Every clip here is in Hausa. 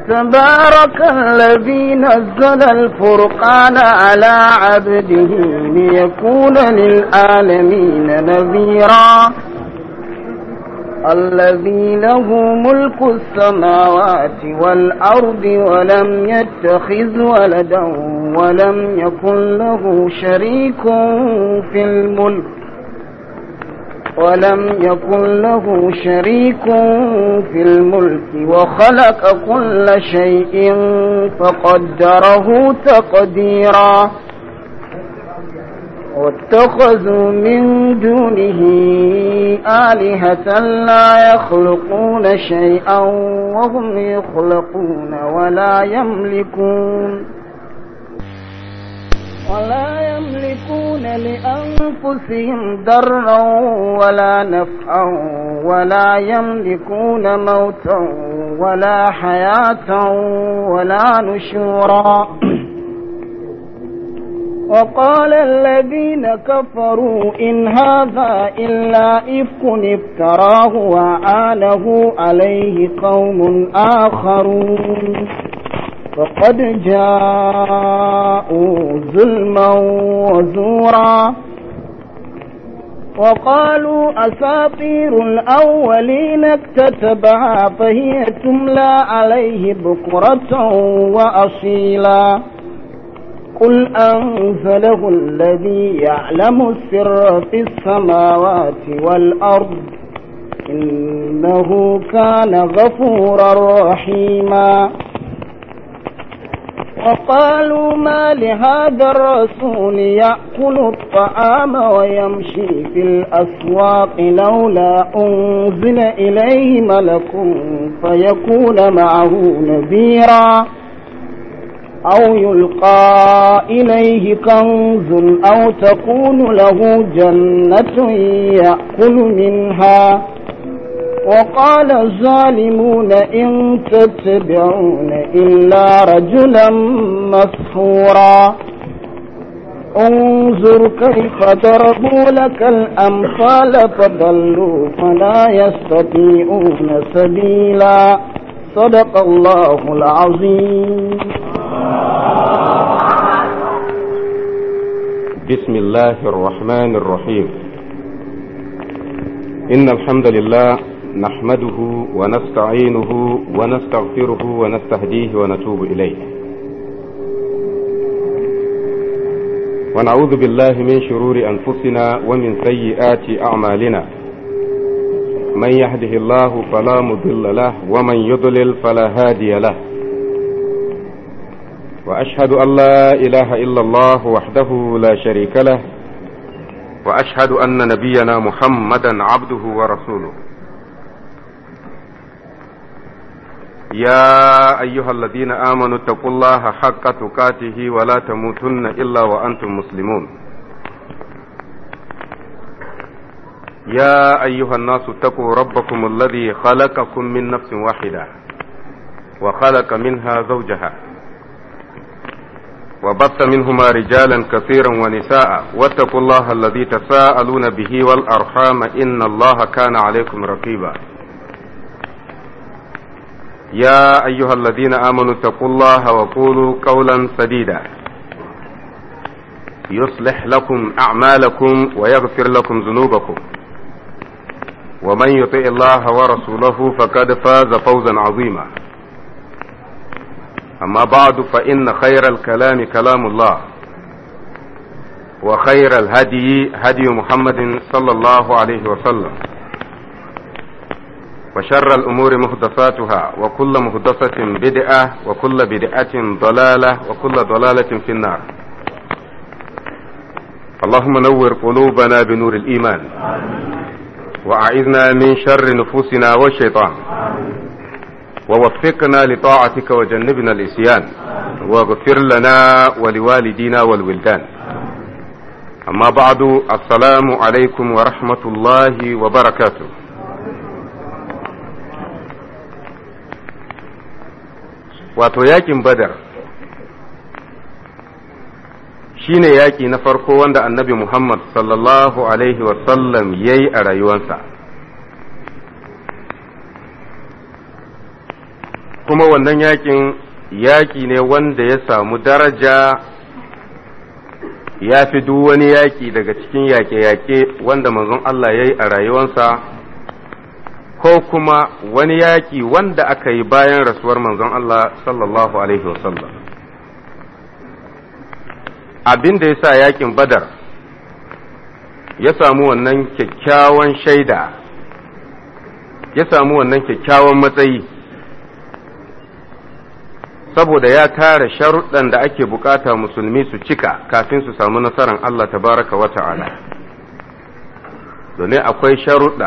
تبارك الذي نزل الفرقان على عبده ليكون للعالمين نذيرا الذي له ملك السماوات والأرض ولم يتخذ ولدا ولم يكن له شريك في الملك ولم يكن له شريك في الملك وخلق كل شيء فقدره تقديرا واتخذوا من دونه آلهة لا يخلقون شيئا وهم يخلقون ولا يملكون ولا يملكون لأنفسهم ضرا ولا نفعا ولا يملكون موتا ولا حياة ولا نشورا وقال الذين كفروا إن هذا إلا إفك افتراه وعانه عليه قوم آخرون فقد جاءوا ظلما وزورا وقالوا أساطير الأولين اكتتبها فهي تملى عليه بكرة وأصيلا قل أنزله الذي يعلم السر في السماوات والأرض إنه كان غفورا رحيما وقالوا ما لهذا الرسول يأكل الطعام ويمشي في الأسواق لولا أنزل إليه ملك فيكون معه نذيرا أو يلقى إليه كنز أو تكون له جنة يأكل منها وقال الظالمون إن تتبعون إلا رجلا مسحورا انظر كيف ضربوا لك الأمثال فضلوا فلا يستطيعون سبيلا صدق الله العظيم بسم الله الرحمن الرحيم إن الحمد لله نحمده ونستعينه ونستغفره ونستهديه ونتوب إليه ونعوذ بالله من شرور أنفسنا ومن سيئات أعمالنا من يهده الله فلا مضل له ومن يضلل فلا هادي له وأشهد أن لا إله إلا الله وحده لا شريك له وأشهد أن نبينا محمدا عبده ورسوله يا أيها الذين آمنوا اتقوا الله حق تقاته ولا تموتن إلا وأنتم مسلمون يا أيها الناس اتقوا ربكم الذي خلقكم من نفس واحدة وخلق منها زوجها وبث منهما رجالا كثيرا ونساء واتقوا الله الذي تساءلون به والأرحام إن الله كان عليكم رقيبا يا أيها الذين آمنوا اتقوا الله وقولوا قولا سديدا يصلح لكم أعمالكم ويغفر لكم ذنوبكم ومن يطع الله ورسوله فقد فاز فوزا عظيما أما بعد فإن خير الكلام كلام الله وخير الهدي هدي محمد صلى الله عليه وسلم وشر الأمور محدثاتها وكل محدثة بدعة وكل بدعة ضلالة وكل ضلالة في النار اللهم نور قلوبنا بنور الإيمان وأعذنا من شر نفوسنا والشيطان ووفقنا لطاعتك وجنبنا الإسيان واغفر لنا ولوالدينا والولدان أما بعد السلام عليكم ورحمة الله وبركاته wato yakin badar shine yaki na farko wanda annabi Muhammad sallallahu alaihi wasallam ya yi a rayuwansa kuma wannan yakin yaki ne wanda ya samu daraja ya fi duk wani yaki daga cikin yaƙe-yaƙe wanda manzon Allah ya yi a rayuwansa ko kuma wani yaki wanda aka yi bayan rasuwar manzon Allah sallallahu Alaihi wasallam abin da ya sa yakin badar ya samu wannan kyakkyawan shaida ya samu wannan kyakkyawan matsayi saboda ya tara sharuɗan da ake bukata musulmi su cika kafin su samu nasarar Allah tabaraka wa ta'ala domin akwai sharuɗa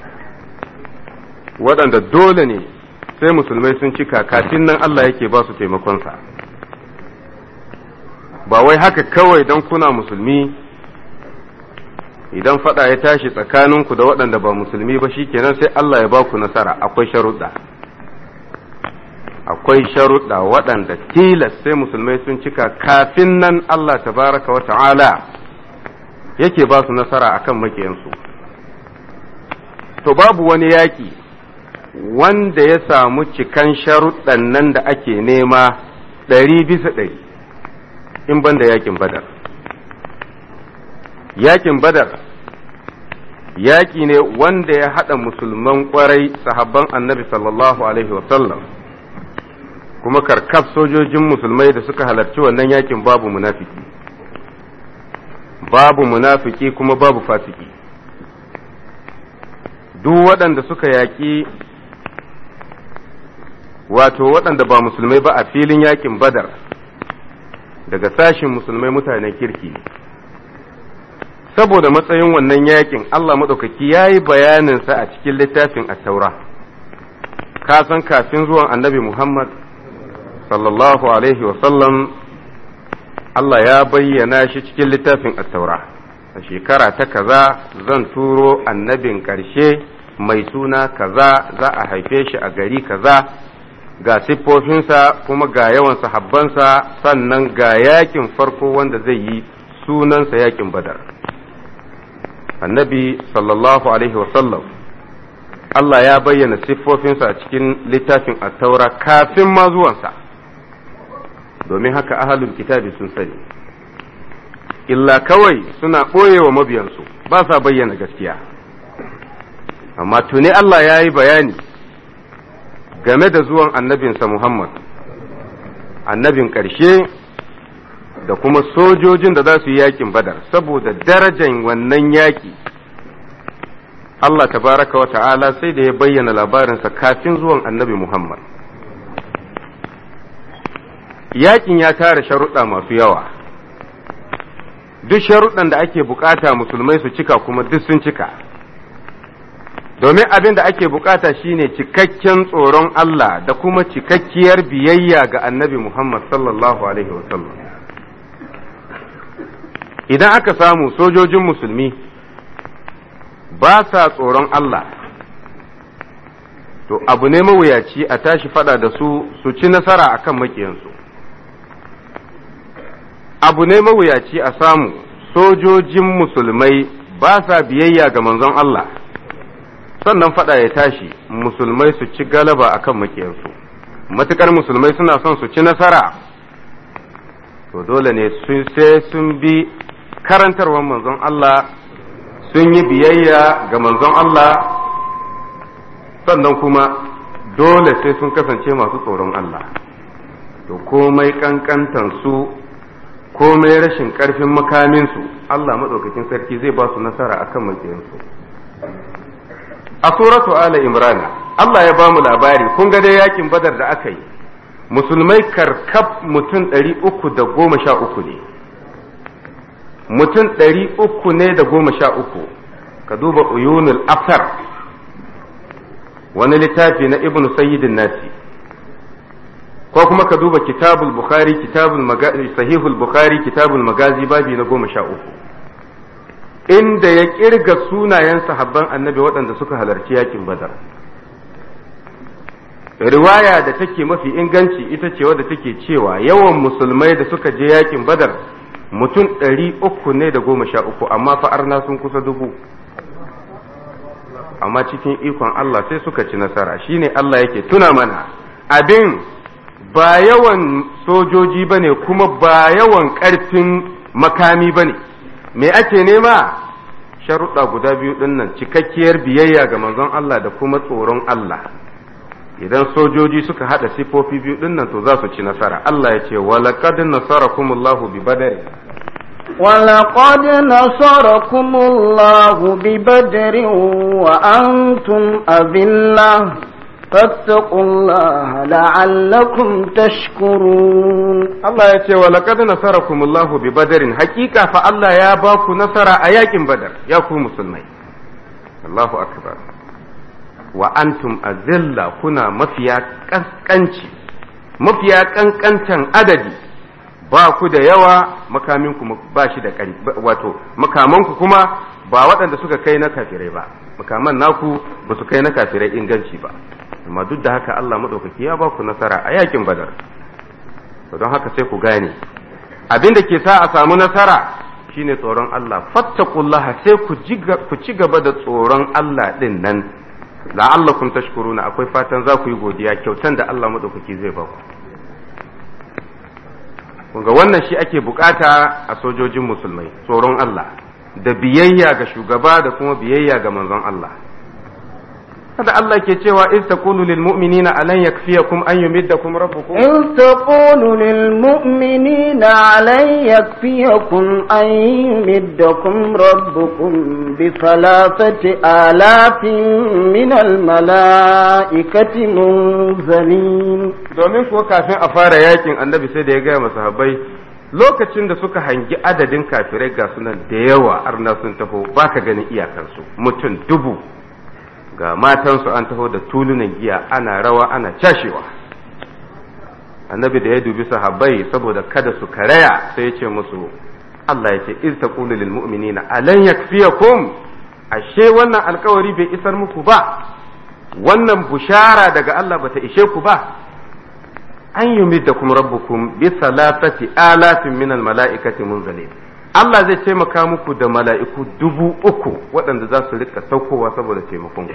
waɗanda dole ne sai musulmai sun cika kafin nan Allah yake ba su taimakonsa ba wai haka kawai don kuna musulmi idan fada ya tashi tsakaninku da waɗanda ba musulmi ba shikenan sai Allah ya ba ku nasara akwai sharuɗa akwai sharuɗa waɗanda tilas sai musulmai sun cika kafin nan Allah tabaraka wa ta'ala yake ba su nasara akan makiyansu to babu wani yaƙi wanda ya samu cikan sharuɗan nan da ake nema ɗari bisa ɗari in banda yaƙin badar yakin badar yaƙi ne wanda ya haɗa musulman ƙwarai sahabban annabi sallallahu alaihi wasallam kuma karkaf sojojin musulmai da suka halarci wannan yakin babu munafiki babu munafiki kuma babu fasiki duk waɗanda suka yaƙi wato waɗanda ba musulmai ba a filin yakin badar daga sashin musulmai mutanen kirki saboda matsayin wannan yakin Allah maɗaukaki ya yi bayaninsa a cikin littafin attaura ka san kafin zuwan annabi Muhammad sallallahu alaihi wasallam Allah ya bayyana shi cikin littafin attaura a shekara ta kaza zan turo annabin ƙarshe mai suna kaza za a haife shi a gari kaza ga siffofinsa kuma ga yawan sahabbansa sannan ga yakin farko wanda zai yi sunansa yakin badar annabi sallallahu alaihi wasallam Allah ya bayyana siffofinsa a cikin littafin attaura kafin ma zuwansa domin haka ahalul kitabi sun sani illa kawai suna ɓoye wa mabiyansu ba sa bayyana gaskiya amma tuni Allah ya yi bayani game da zuwan annabinsa Muhammad annabin ƙarshe da kuma sojojin da za su yi yakin badar saboda darajan wannan yaki Allah tabaraka wa ta'ala sai da ya bayyana labarinsa kafin zuwan annabi Muhammad yakin ya tara sharuɗa masu yawa duk sharuɗan da ake bukata musulmai su cika kuma duk sun cika domin abin da ake bukata shine cikakken tsoron Allah da kuma cikakkiyar biyayya ga annabi Muhammad sallallahu alaihi wasallam idan aka samu sojojin musulmi ba sa tsoron Allah to abu ne mawuyaci a tashi fada da su su ci nasara akan makiyansu abu ne mawuyaci a samu sojojin musulmai ba sa biyayya ga manzon Allah sannan fada ya tashi musulmai su ci galaba akan makiyansu matukar musulmai suna son su ci nasara to dole ne sai sun bi karantarwar manzon Allah sun yi biyayya ga manzon Allah sannan kuma dole sai sun kasance masu tsoron Allah to komai kankantan su komai rashin karfin makaminsu Allah maɗaukakin sarki zai ba su nasara akan makiyansu a suratu ala imrana Allah ya ba mu labari kun ga dai yakin badar da aka yi musulmai karkab mutum ɗari uku da goma sha uku ne mutum ɗari uku ne da goma sha uku ka duba uyunul aftar wani littafi na ibn sayyidin nasi ko kuma ka duba kitabul bukhari kitabul sahihul bukhari kitabul magazi babi na goma sha uku inda ya kirga sunayen sahabban annabi waɗanda suka halarci yakin badar riwaya da take mafi inganci ita ce wadda take cewa yawan musulmai da suka je yakin badar mutum ɗari uku ne da goma sha uku amma fa'arna sun kusa dubu amma cikin ikon Allah sai suka ci nasara shine Allah yake tuna mana abin ba yawan sojoji ba ne kuma ba yawan ƙarfin makami ba ne me ake nema sharuɗa guda biyu ɗin nan cikakkiyar biyayya ga manzon Allah da kuma tsoron Allah idan sojoji suka haɗa sifofi biyu ɗin nan to za su ci nasara Allah ya ce walaqad nasarakumullahu bi badari ولقد نصركم الله ببدر وأنتم أذلة فاتقوا الله لعلكم تشكرون Allah ya ce wa laqad nasarakumullahu bi badarin hakika fa Allah ya ba ku nasara a yakin badar ya ku musulmai Allahu akbar wa antum azilla kuna mafiya kaskanci mafiya kankantan adadi ba ku da yawa makaminku ba shi da wato makamanku kuma ba waɗanda suka kai na kafirai ba makaman naku ba su kai na kafirai inganci ba amma duk da haka Allah maɗaukaki ya ba ku nasara a yakin badar don haka sai ku gane abin da ke sa a samu nasara shine tsoron Allah fattakullaha sai ku ci gaba da tsoron Allah din nan la'allakum tashkuruna akwai fatan za ku yi godiya kyautan da Allah maɗaukaki zai ba ku ga wannan shi ake bukata a sojojin musulmai tsoron Allah da biyayya ga shugaba da kuma biyayya ga manzon Allah kada Allah ke cewa in taqulu lil mu'minina alan yakfiyakum an yumiddakum rabbukum in taqulu lil mu'minina alan yakfiyakum an yumiddakum rabbukum bi thalathati alafin min al malaikati munzalin domin kuwa kafin a fara yakin annabi sai da ya gaya masahabbai lokacin da suka hangi adadin kafirai ga sunan da yawa arna sun taho baka ganin iyakansu mutum dubu ga matansu an taho da tulunan giya ana rawa ana cashewa annabi da ya dubi sahabbai saboda kada su karaya sai ya ce musu Allah ya ce iz taqulu lil mu'minina alan yakfiyakum ashe wannan alkawari bai isar muku ba wannan bushara daga Allah bata ishe ku ba an yumiddakum rabbukum bi salatati alafin min al mala'ikati munzalin Allah zai taimaka muku da mala'iku dubu uku waɗanda za su rika saukowa saboda taimakon ku.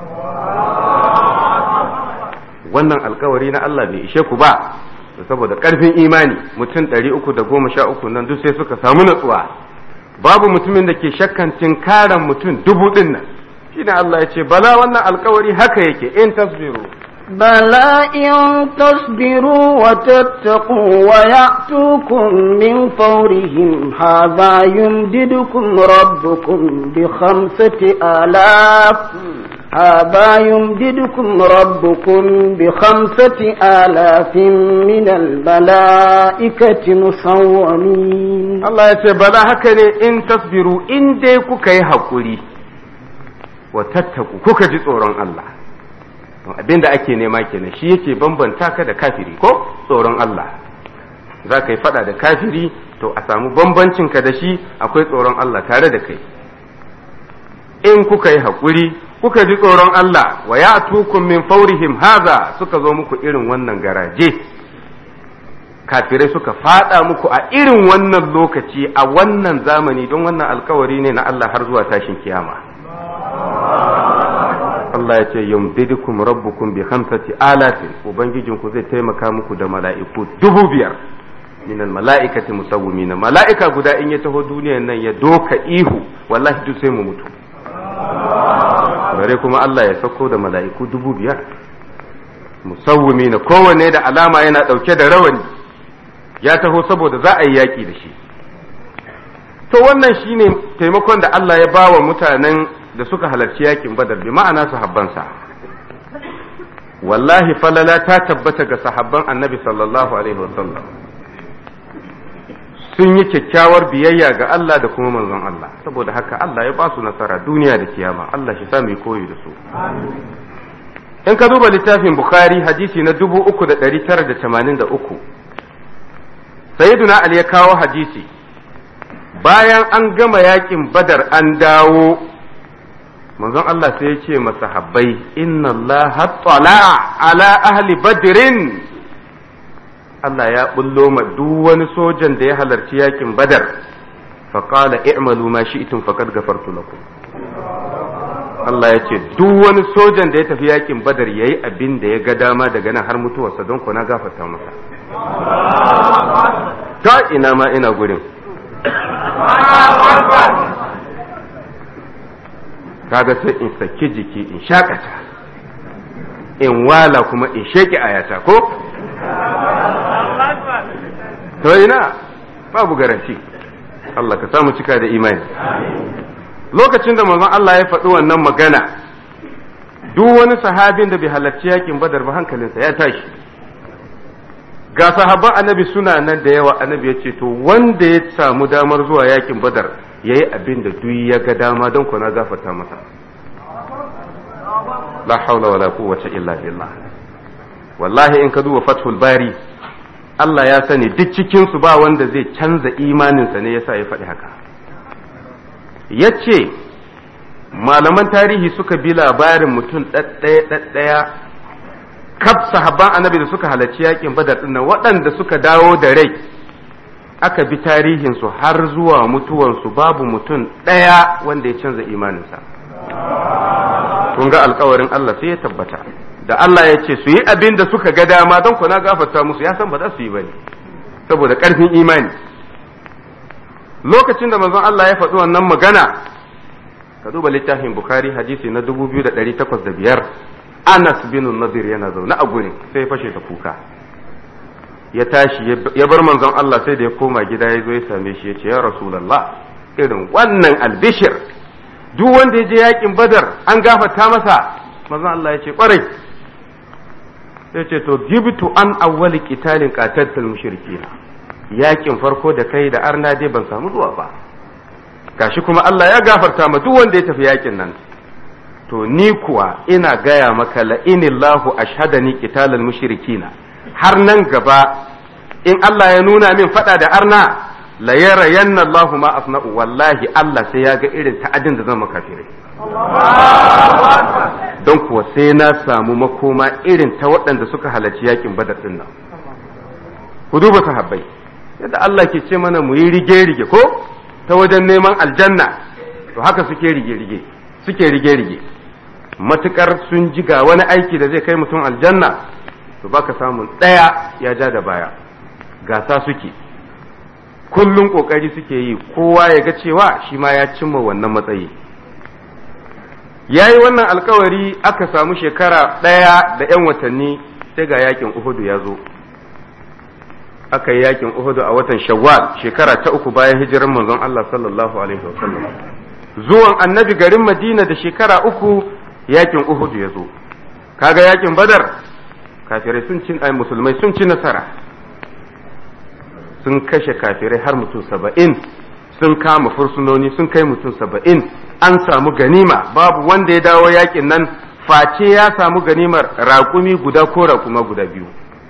Wannan alkawari na Allah bai ishe ku ba, saboda ƙarfin imani mutum ɗari uku da goma sha uku nan duk sai suka samu natsuwa. Babu mutumin da ke shakkan tinkaran mutum dubu ɗin nan. Shi Allah ya ce, bala wannan alkawari haka yake in tasbiru. بلى إن تصبروا وتتقوا ويأتوكم من فورهم هذا يمددكم ربكم بخمسة آلاف هذا يمددكم ربكم بخمسة آلاف من الملائكة مصومين الله يتبلى هكذا إن تصبروا إن ديكو كي حقولي وتتقوا كوكا جزء الله abin da ake nema kenan shi yake bambanta ka da kafiri ko tsoron Allah za ka yi fada da kafiri to a samu bambancin ka da shi akwai tsoron Allah tare da kai in kuka yi haƙuri kuka ji tsoron Allah wa ya tukun min faurihim haza suka zo muku irin wannan garaje kafirai suka fada muku a irin wannan lokaci a wannan zamani don wannan alkawari ne na Allah har zuwa tashin kiyama Allah ya ce yumdidukum rabbukum bi khamsati alatin ubangijinku zai taimaka muku da mala'iku dubu biyar minal mala'ikati musawwimina mala'ika guda in ya taho duniyan nan ya doka ihu wallahi duk sai mu mutu bare kuma Allah ya sauko da mala'iku dubu biyar musawwimina kowanne da alama yana ɗauke da rawani ya taho saboda za a yi yaƙi da shi to wannan shine taimakon da Allah ya ba wa mutanen da suka halarci yakin badar bi ma'ana sahabbansa wallahi falala ta tabbata ga sahabban annabi sallallahu alaihi wasallam sun yi kyakkyawar biyayya ga Allah da kuma manzon Allah saboda haka Allah ya ba su nasara duniya da kiyama Allah shi sa mu koyi da su in ka duba littafin bukhari hadisi na 3983 sayyiduna ali ya kawo hadisi bayan an gama yakin badar an dawo manzon Allah sai ya ce masahabbai inna Allah tala ala ahli badrin Allah ya bullo ma duk wani sojan da ya halarci yakin badar faqala i'malu ma shi'tum faqad ghafartu lakum Allah ya ce duk wani sojan da ya tafi yakin badar ya yi abin da ya ga dama daga nan har mutuwarsa don kuna gafarta masa ta ina ma ina gurin kaga sai in saki jiki in shakata in wala kuma in sheki ayata ko to ina babu garanti Allah ka samu cika da imani lokacin da manzon Allah ya faɗi wannan magana duk wani sahabin da bai halarci yakin badar ba hankalinsa ya tashi ga sahabban annabi suna nan da yawa annabi ya ce to wanda ya samu damar zuwa yakin badar ya yi abin da duk ya ga dama don kuna gafarta masa la haula wala quwwata illa billah wallahi in ka duba fathul bari Allah ya sani duk cikin su ba wanda zai canza imaninsa ne yasa ya faɗi haka yace malaman tarihi suka bi labarin mutum ɗaɗɗaya ɗaɗɗaya kaf sahabban annabi da suka halarci yakin badar din nan waɗanda suka dawo da rai aka bi tarihinsu har zuwa mutuwansu babu mutum ɗaya wanda ya canza imaninsa kun ga alkawarin Allah sai ya tabbata da Allah ya ce su yi abin da suka ga dama don kuna gafarta musu ya san ba za su yi ba ne saboda ƙarfin imani lokacin da manzon Allah ya faɗi wannan magana ka duba littafin Bukhari hadisi na 2805 Anas bin Nadir yana zaune a gurin sai ya fashe da kuka ya tashi ya bar manzon Allah sai da ya koma gida ya zo ya same shi ya ce ya Rasulullah irin wannan albishir duk wanda ya je yakin Badar an gafarta masa manzon Allah ya ce kwarai ya ce to gibtu an awwali qitalin qatatul mushrikina yakin farko da kai da arna dai ban samu zuwa ba gashi kuma Allah ya gafarta ma duk wanda ya tafi yakin nan to ni kuwa ina gaya maka la inillahu ashhadani qitalal mushrikina har nan gaba in Allah ya nuna min fada da arna la yara yanna Allahu ma asna'u wallahi Allah sai ya ga irin ta'adin da zan maka kafirai don kuwa sai na samu makoma irin ta waɗanda suka halarci yakin badar din nan ku duba sahabbai yadda Allah ke ce mana mu yi rige-rige ko ta wajen neman aljanna to haka suke rige-rige suke rige-rige matukar sun ji ga wani aiki da zai kai mutum aljanna to baka samun ɗaya ya ja da baya gasa suke kullum ƙoƙari suke yi kowa ya ga cewa shi ma ya cimma wannan matsayi ya yi wannan alkawari aka samu shekara ɗaya da 'yan watanni sai ga yakin uhudu ya zo aka yi yakin uhudu a watan shawwal shekara ta uku bayan hijirar manzon Allah sallallahu alaihi wasallam zuwan annabi garin madina da shekara uku yakin uhudu ya zo kaga yakin badar kafirai sun cin ai musulmai sun ci nasara sun kashe kafirai har mutum saba'in sun kama fursunoni sun kai mutum saba'in an samu ganima babu wanda ya dawo yakin nan face ya samu ganimar raƙumi guda ko raƙuma guda biyu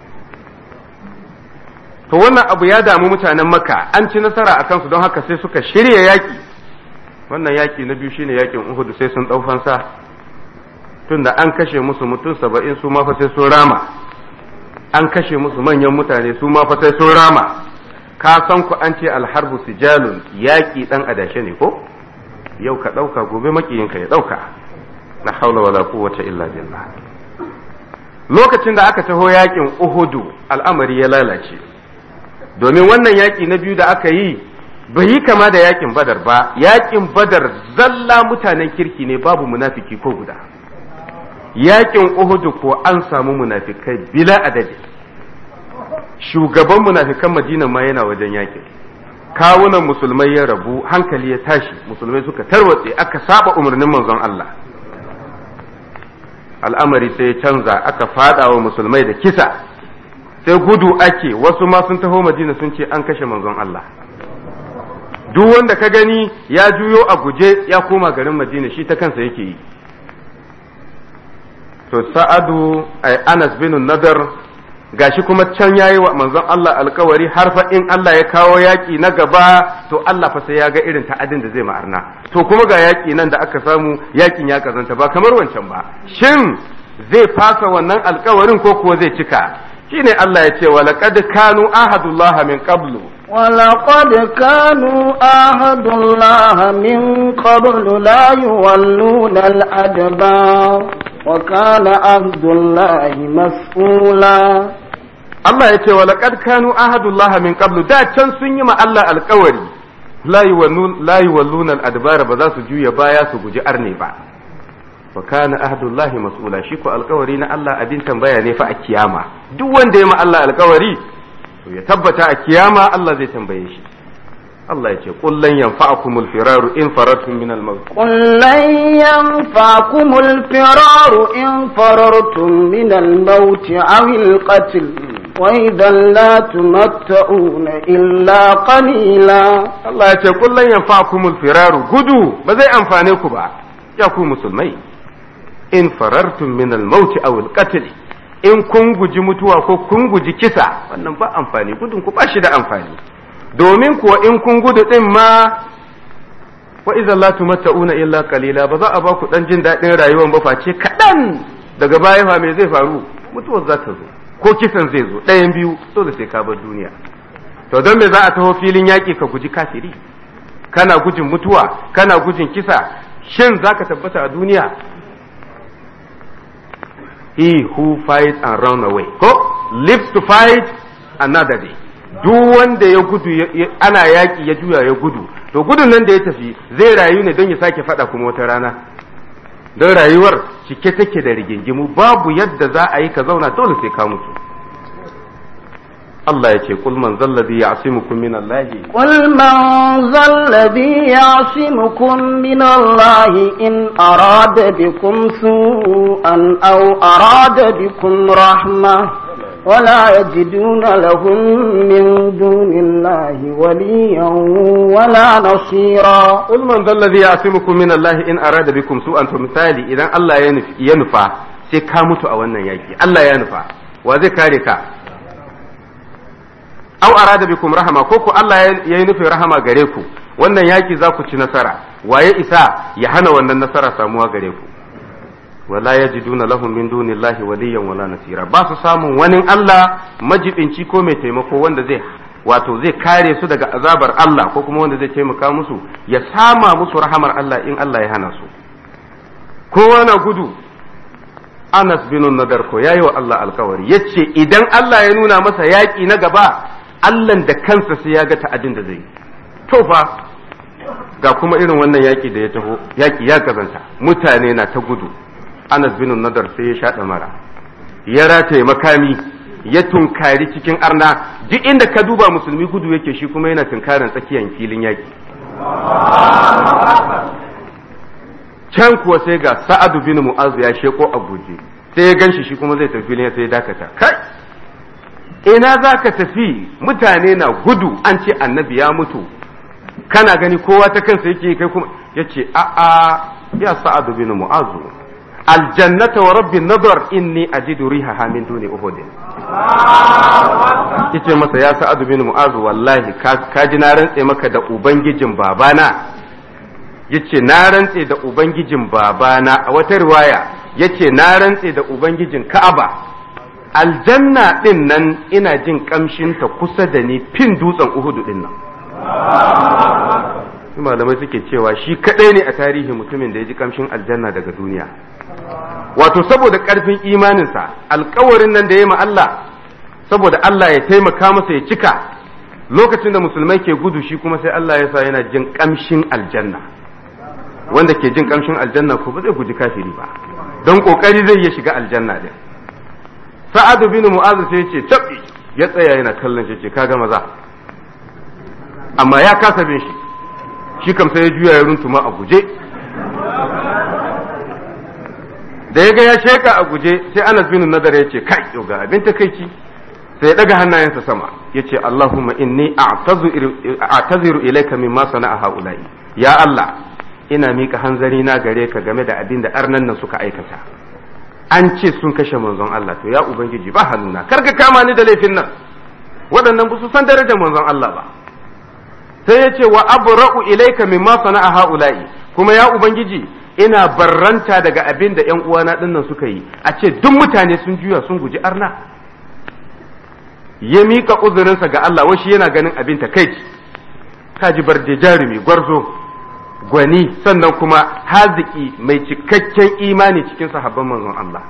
to wannan abu ya damu mutanen makka an ci nasara a kansu don haka sai suka shirya yaƙi wannan yaƙi na biyu shine yaƙin uhudu sai sun ɗau fansa tunda an kashe musu mutum saba'in su ma fa sai sun rama an kashe musu manyan mutane su ma fa sai sun rama ka san ku an ce alharbu sijalun yaƙi ɗan adashe ne ko yau ka ɗauka gobe makiyinka ya ɗauka la haula wala quwwata illa billah lokacin da aka taho yaƙin uhudu al'amari ya lalace domin wannan yaƙi na biyu da aka yi bai yi kama da yaƙin badar ba yaƙin badar zalla mutanen kirki ne babu munafiki ko guda yaƙin uhudu ko an samu munafikai bila adadi shugaban munafikan madina ma yana wajen yaƙin kawunan musulmai ya rabu hankali ya tashi musulmai suka tarwatse aka saba umarnin manzon Allah al'amari sai ya canza aka fada wa musulmai da kisa sai gudu ake wasu ma sun taho madina sun ce an kashe manzon Allah duk wanda ka gani ya juyo a guje ya koma garin madina shi ta kansa yake yi to sa'adu ay anas bin nadar gashi kuma can yayi wa manzon Allah alkawari har fa in Allah ya kawo yaki na gaba to Allah fa sai ya ga irin ta'adin da zai ma'arna to kuma ga yaki nan da aka samu yakin ya kazanta ba kamar wancan ba shin zai fasa wannan alkawarin ko kuwa zai cika shine Allah ya ce wa laqad kanu ahadullah min qablu ولقد كانوا آهدوا الله من قبل لا يولون الأدبار وكان عهد الله مسؤولا Allah ya ce wa laqad kanu ahadullahi min qablu da can sun yi ma Allah alƙawari la yuwallun la yuwalluna al-adbara ba za su juya baya su guji arne ba wa kana ahadullahi mas'ula shi ko alƙawari na Allah abin tambaya ne fa a kiyama duk wanda ya ma Allah alƙawari to ya tabbata a kiyama Allah zai tambaye shi Allah ya ce qul lan yanfa'akumul firaru in farartum min al-maut قل لن ينفعكم الفرار إن فررتم من الموت أو القتل وإذا لا تمتعون إلا قليلا Allah ya ce qul lan yanfa'akumul firaru gudu ba zai amfane ku ba ya ku musulmai in farartum min al-maut aw al-qatl in kun guji mutuwa ko kun guji kisa wannan ba amfani gudun ku ba shi da amfani domin kuwa in kun gudu din ma wa idan la tumatta'una illa qalila ba za a ba ku dan jin daɗin rayuwar ba face kaɗan daga baya fa me zai faru mutuwar za ta zo ko kisan zai zo ɗayan biyu dole sai ka bar duniya to don me za a taho filin yaƙi ka guji kafiri kana gujin mutuwa kana gujin kisa shin za ka tabbata a duniya he who fights and run away ko lives to fight another day duk wanda ya gudu ana yaƙi ya juya ya gudu to gudun nan da ya tafi zai rayu ne don ya sake faɗa kuma wata rana don rayuwar cike take da rigingimu babu yadda za a yi ka zauna dole sai ka mutu Allah ya ce kul man zallazi ya'simukum min Allah قل من ذا الذي يعصمكم من الله إن أراد بكم سوءا أو أراد بكم رحمة ولا يجدون لهم من دون الله وليا ولا نصيرا kul man zallazi ya'simukum min Allah in arada bikum su'an to misali idan Allah ya nufi ya nufa sai ka mutu a wannan yaki Allah ya nufa wa zai kare ka aw arada bikum rahama ko ku Allah ya yi nufin rahama gare ku wannan yaki za ku ci nasara waye isa ya hana wannan nasara samuwa gare ku wala yajiduna lahum min dunillahi waliyan wala nasira ba su samun wani Allah majibinci ko mai taimako wanda zai wato zai kare su daga azabar Allah ko kuma wanda zai taimaka musu ya sama musu rahamar Allah in Allah ya hana su kowa na gudu Anas bin Nadar ko yayi wa Allah alkawari yace idan Allah ya nuna masa yaki na gaba Allah da kansa sai ya ga ta'adin da zai yi to fa ga kuma irin wannan yaki da ya taho yaki ya gazanta mutane na ta gudu Anas bin Nadar sai ya shaɗa mara ya rataye makami ya tunkari cikin arna duk inda ka duba musulmi gudu yake shi kuma yana tunkarin tsakiyar filin yaki can kuwa sai ga Sa'adu bin Mu'az ya sheko a guje sai ya ganshi shi kuma zai tafi filin sai ya dakata kai ina za ka tafi mutane na gudu an ce annabi ya mutu kana gani kowa ta kansa yake kai kuma ya ce a'a ya sa'adu bin mu'azu aljannata wa rabbi nadar inni ajidu rihaha min duni uhudin yace masa ya sa'adu bin mu'azu wallahi ka ji na rantse maka da ubangijin babana yace na rantse da ubangijin babana a wata riwaya yace na rantse da ubangijin ka'aba aljanna din nan ina jin kamshinta kusa da ni fin dutsen uhudu din nan malamai suke cewa shi kadai ne a tarihi mutumin da ya ji kamshin aljanna daga duniya wato saboda karfin imaninsa alkawarin nan da ya ma Allah saboda Allah ya taimaka masa ya cika lokacin da musulmai ke gudu shi kuma sai Allah ya sa yana jin kamshin aljanna wanda ke jin kamshin aljanna ko ba zai guji kafiri ba don kokari zai iya shiga aljanna din sa'adu bin mu'azu sai ce tabbi ya tsaya yana kallon shi ce kaga maza amma ya kasa bin shi shi kam sai ya juya ya runtuma a guje da ya ga ya sheka a guje sai Anas bin Nadar ya ce kai yau ga abin takeici sai ya daga hannayensa sama ya ce Allahumma inni a'taziru ilayka mimma sana'a haula'i ya Allah ina mika hanzari na gare ka game da abin da arnan nan suka aikata an ce sun kashe manzon Allah to ya ubangiji ba hannuna kar ka kama ni da laifin nan waɗannan ba su san darajar manzon Allah ba sai ya ce wa abra'u ilayka mimma sana'a haula'i kuma ya ubangiji ina barranta daga abin da ƴan uwana dinnan suka yi a ce duk mutane sun juya sun guji arna ya mika uzurinsa ga Allah washi yana ganin abin takaici kaji barje jarumi gwarzo gwani sannan kuma haziki mai cikakken imani cikin sahabban manzon Allah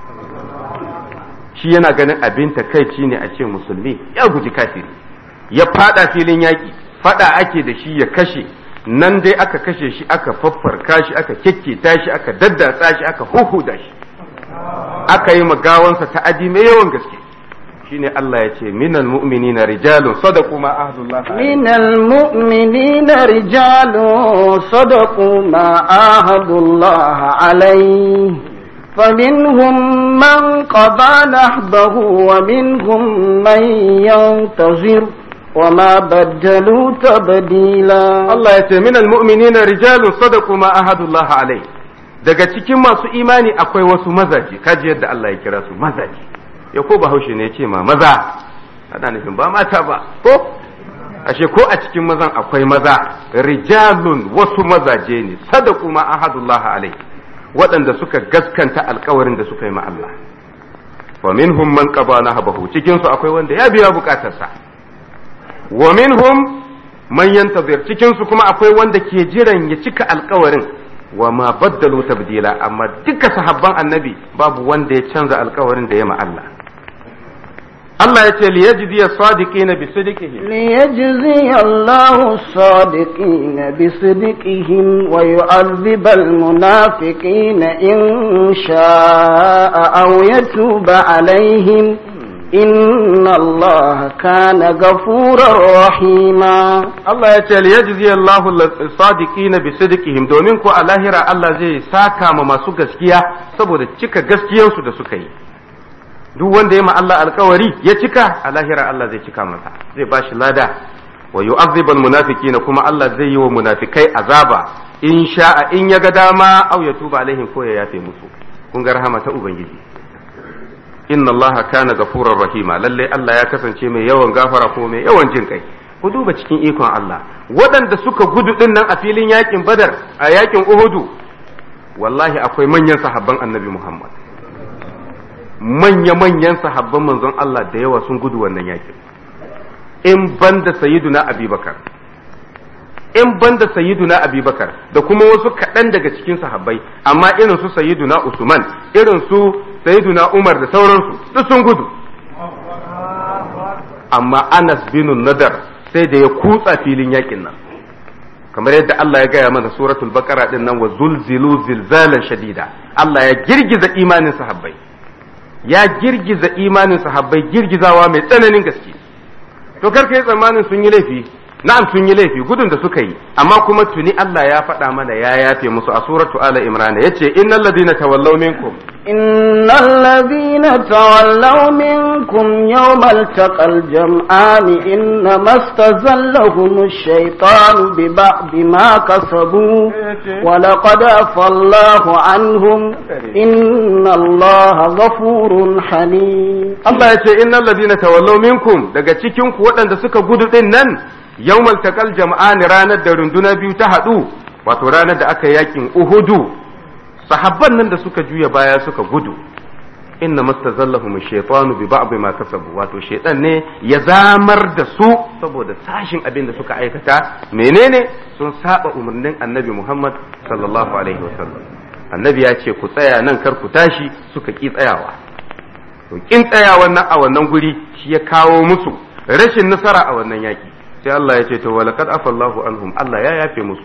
shi yana ganin abin takaici ne a ce musulmi ya guji kafiri ya fada filin yaki fada ake da shi ya kashe nan dai aka kashe shi aka faffarka shi aka kekketa shi aka daddatsa shi aka huhuda shi aka yi magawansa ta'adi mai yawan gaske shine Allah ya ce minal mu'minina rijalun sadaqu ma ahdullah minal mu'minina rijalun sadaqu ma ahdullah alayhi فمنهم من قضى نحبه ومنهم من ينتظر وما بدلوا تبديلا Allah ya ce minal mu'minina rijalun sadaqu ma ahadullah alai daga cikin masu imani akwai wasu mazaje kaji yadda Allah ya kira su mazaje ya ko bahaushe ne ya ce ma maza ana nufin ba mata ba ko ashe ko a cikin mazan akwai maza rijalun wasu mazaje ne sadaqu ma ahadullah alai waɗanda suka gaskanta alkawarin da suka yi ma Allah wa minhum man qada nahbahu cikin su akwai wanda ya biya bukatarsa wa minhum man yantazir cikin su kuma akwai wanda ke jiran ya cika alkawarin wa ma baddalu tabdila amma duka sahabban annabi babu wanda ya canza alkawarin da ya ma Allah Allah ya ce liyajzi as-sadiqina bi sidqihim ليجزي الله الصادقين بصدقهم ويعذب المنافقين إن شاء أو يتوب عليهم إن الله كان غفورا رحيما Allah ya ce liyajzi Allahu as-sadiqina bi sidqihim domin ko a lahira Allah zai saka ma masu gaskiya saboda cika gaskiyarsu da suka yi duk wanda ya ma Allah alkawari ya cika a lahira Allah zai cika masa zai ba shi lada wa yu'adhibul munafiqina kuma Allah zai yi wa munafikai azaba in sha'a in ya ga dama aw ya tuba alaihim ko ya yafe musu kun ga rahama ta ubangiji inna Allah kana gafurar rahima lalle Allah ya kasance mai yawan gafara ko mai yawan jin kai ku duba cikin ikon Allah waɗanda suka gudu din nan a filin yakin Badar a yakin Uhudu wallahi akwai manyan sahabban Annabi Muhammad manya-manyan sahabban manzon Allah da yawa sun gudu wannan yakin in banda sayyiduna abubakar in banda sayyiduna abubakar da kuma wasu kaɗan daga cikin sahabbai amma irin su sayyiduna usman irin su sayyiduna umar da sauransu duk sun gudu amma anas bin nadar sai da ya kutsa filin yakin nan kamar yadda Allah ya gaya mana suratul baqara din nan wa zulzilu zilzalan shadida Allah ya girgiza imanin sahabbai ya girgiza imanin sahabbai girgizawa mai tsananin gaske to karka yi tsammanin sun yi laifi na'am sun yi laifi gudun da suka yi amma kuma tuni Allah ya faɗa mana ya yafe musu a suratu ala imran yace innal ladina tawallaw minkum إن الذين تولوا منكم يوم التقى الجمعان إنما استزلهم الشيطان ببعض ما كسبوا ولقد عفى الله عنهم إن الله غفور حليم Allah ya ce innal ladina tawallaw minkum daga cikin ku waɗanda suka gudu din nan yawmal taqal jam'ani ranar da runduna biyu ta haɗu wato ranar da aka yakin Uhudu sahabban nan da suka juya baya suka gudu inna mastazallahum shaytanu bi ba'd ma kasabu wato shaytan ne ya zamar da su saboda sashin abin da suka aikata menene sun saba umarnin annabi Muhammad sallallahu alaihi wasallam annabi ya ce ku tsaya nan kar ku tashi suka ki tsayawa to kin tsayawan nan a wannan guri shi ya kawo musu rashin nasara a wannan yaki sai Allah ya ce to walaqad afallahu anhum Allah ya yafe musu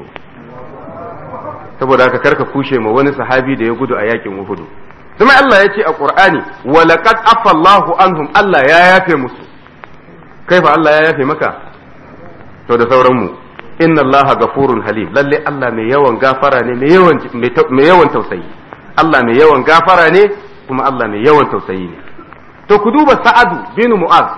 saboda haka karka kushe ma wani sahabi da ya gudu a yakin Uhud kuma Allah ya ce a Qur'ani walaqad afallahu anhum Allah ya yafe musu kai fa Allah ya yafe maka to da sauran mu inna Allah gafurun halim lalle Allah mai yawan gafara ne mai yawan mai yawan tausayi Allah mai yawan gafara ne kuma Allah mai yawan tausayi ne to ku duba Sa'adu bin Mu'az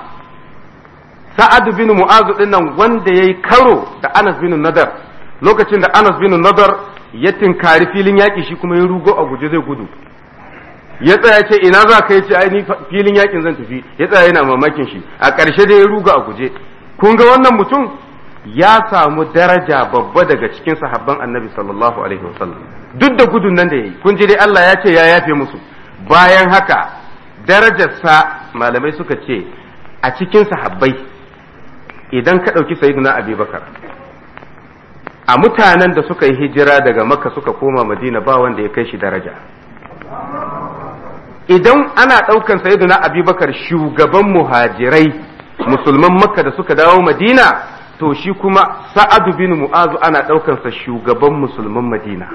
Sa'adu bin Mu'az din nan wanda yayi karo da Anas bin Nadar lokacin da Anas bin Nadar ya tinkari filin yaƙi shi kuma ya rugo a guje zai gudu ya tsaya ce ina za ka yi ce ai ni filin yaƙin zan tafi ya tsaya yana mamakin shi a ƙarshe da ya ruga a guje kun ga wannan mutum ya samu daraja babba daga cikin sahabban annabi sallallahu alaihi wasallam duk da gudun nan da yayi kun ji dai Allah ya ce ya yafe musu bayan haka darajarsa malamai suka ce a cikin sahabbai idan ka ɗauki sayyiduna abubakar a mutanen da suka yi hijira daga makka suka koma madina ba wanda ya kai shi daraja idan ana ɗaukan sayyiduna abubakar shugaban muhajirai musulman makka da suka dawo madina to shi kuma sa'adu bin mu'azu ana ɗaukansa shugaban musulman madina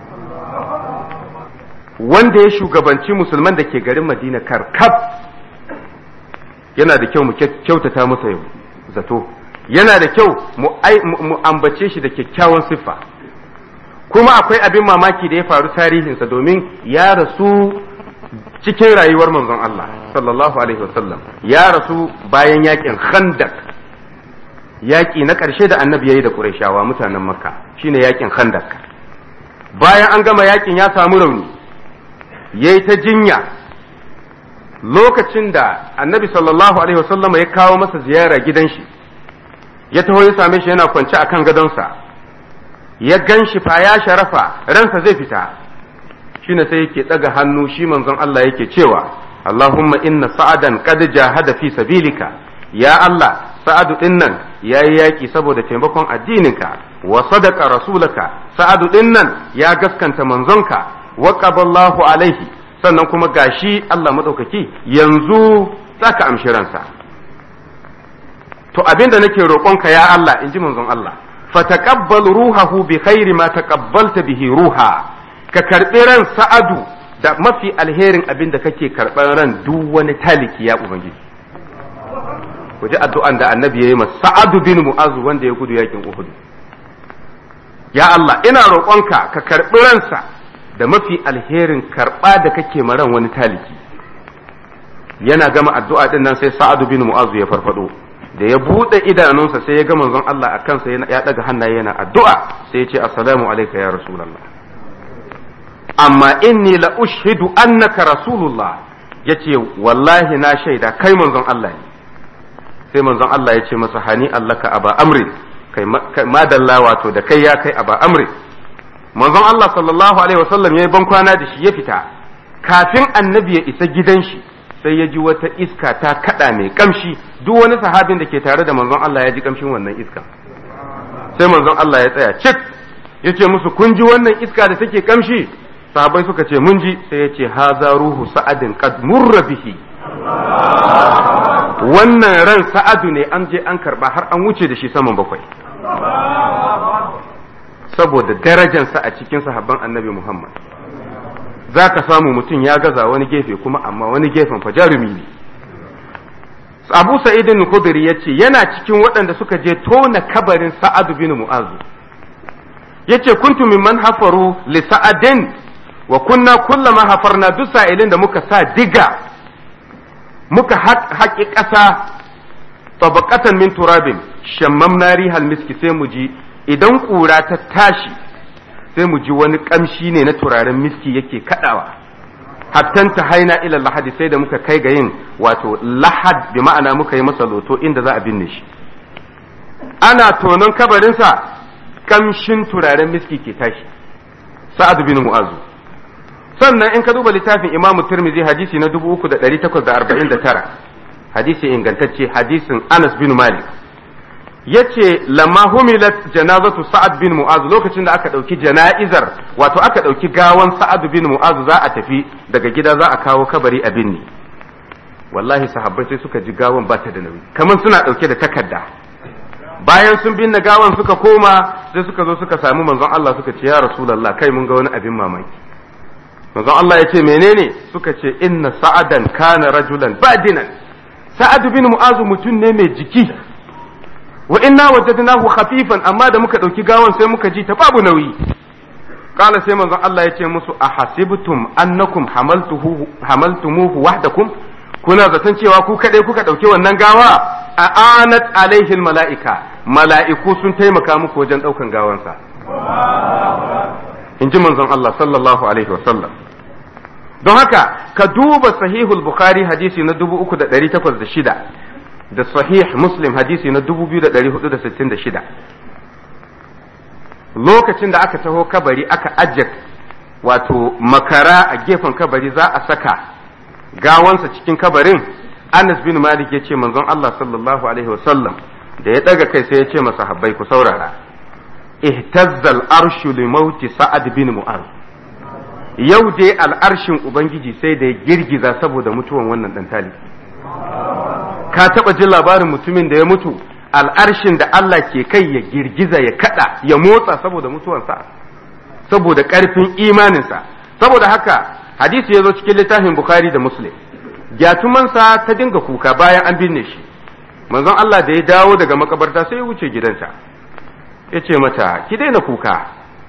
wanda ya shugabanci musulman da ke garin madina karkab yana da kyau mu kyautata masa zato yana da kyau mu ambace shi da kyakkyawan siffa kuma akwai abin mamaki da ya faru tarihinsa domin ya rasu cikin rayuwar manzon Allah sallallahu alaihi wasallam ya rasu bayan yakin khandak yaki na ƙarshe da annabi yayi da Qurayshawa mutanen Makka shine yakin khandak bayan an gama yakin ya samu rauni yayi ta jinya lokacin da annabi sallallahu alaihi wasallam ya kawo masa ziyara gidan shi ya taho ya same shi yana kwance akan gadonsa ya gan shi fa ya sharafa ransa zai fita shine sai yake daga hannu shi manzon Allah yake cewa Allahumma inna sa'adan qad jahada fi sabilika ya Allah sa'adu dinnan yayi yaki saboda taimakon addininka wa sadaqa rasulaka sa'adu dinnan ya gaskanta manzonka wa qaballahu alaihi sannan kuma gashi Allah madaukaki yanzu zaka amshi ransa to abinda nake roƙonka ya Allah in ji manzon Allah fataqabbal ruhahu bi khairi ma taqabbalta bihi ruha ka karbi ran sa'adu da mafi alherin abin da kake karban ran duk wani taliki ya ubangiji ku ji addu'an da annabi ya yi masa sa'adu bin mu'azu wanda ya gudu yakin uhud ya Allah ina roƙonka ka karbi ransa da mafi alherin karba da kake maran wani taliki yana gama addu'a din nan sai sa'adu bin mu'azu ya farfado da ya buɗe idanunsa sai ya ga manzon Allah a kansa ya ɗaga hannaye yana addu'a sai ya ce assalamu alaika ya rasulallah amma inni la ushidu annaka rasulullah yace wallahi na shaida kai manzon Allah ne sai manzon Allah ya ce masa hani allaka aba amri kai madalla wato da kai ya kai aba amri manzon Allah sallallahu alaihi wasallam ya yi ban kwana da shi ya fita kafin annabi ya isa gidan shi sai ya ji wata iska ta kada mai kamshi duk wani sahabin da ke tare da manzon Allah ya ji kamshin wannan iska sai manzon Allah ya tsaya cik ya ce musu kun ji wannan iska da take kamshi sahabai suka ce mun ji sai ya ce haza ruhu sa'adin qad murra bihi wannan ran sa'adu ne an je an karba har an wuce da shi saman bakwai saboda darajansa a cikin sahabban annabi Muhammad za ka samu mutum ya gaza wani gefe kuma amma wani gefen fa jarumi ne abu sa'idin khudri ya ce yana cikin waɗanda suka je tona kabarin sa'adu bin mu'azu ya ce kuntu mimman hafaru li sa'adin wa kunna kullama hafarna duk sa'ilin da muka sa diga muka haƙi ƙasa tabaqatan min turabin shammamna rihal miski sai mu ji idan ƙura ta tashi sai mu ji wani ƙamshi ne na turaren miski yake kaɗawa hattan ta haina ila lahadi sai da muka kai ga yin wato lahad bi ma'ana muka yi masa loto inda za a binne shi ana tonon kabarinsa ƙamshin turaren miski ke tashi sa'ad bin mu'azu sannan in ka duba littafin imamu tirmizi hadisi na 3849 hadisi ingantacce hadisin anas bin malik yace lamma humilat janazatu sa'ad bin mu'az lokacin da aka dauki jana'izar wato aka dauki gawan sa'ad bin mu'az za a tafi daga gida za a kawo kabari a binni wallahi sahabbai sai suka ji gawan ba ta da nauyi kamar suna dauke da takarda bayan sun binne gawan suka koma sai suka zo suka samu manzon Allah suka ce ya rasulullah kai mun ga wani abin mamaki manzon Allah ya ce menene suka ce inna sa'adan kana rajulan badinan sa'ad bin mu'az mutum ne mai jiki wa inna wajadnahu khafifan amma da muka dauki gawan sai muka ji ta babu nauyi kala sai manzon Allah ya ce musu ahasibtum annakum hamaltuhu hamaltumuhu wahdakum kuna zaton cewa ku kadai kuka dauki wannan gawa a anat alaihi malaika mala'iku sun taimaka muku wajen daukan gawansa in ji manzon Allah sallallahu alaihi wa sallam don haka ka duba sahihul bukhari hadisi na 3806 da sahih muslim hadisi na 2466 lokacin da aka taho kabari aka ajiye wato makara a gefen kabari za a saka gawansa cikin kabarin Anas bin Malik ya ce manzon Allah sallallahu alaihi wasallam da ya daga kai sai ya ce masa habbai ku saurara ihtazzal arshu li mauti sa'ad bin mu'az yau dai al'arshin ubangiji sai da ya girgiza saboda mutuwan wannan dan talibi ka taba jin labarin mutumin da ya mutu al'arshin da Allah ke kai ya girgiza ya kada ya motsa saboda mutuwansa saboda karfin imaninsa saboda haka hadisi ya zo cikin littafin bukhari da muslim gyatumansa ta dinga kuka bayan an binne shi manzon Allah da ya dawo daga makabarta sai ya wuce gidanta ya ce mata ki daina kuka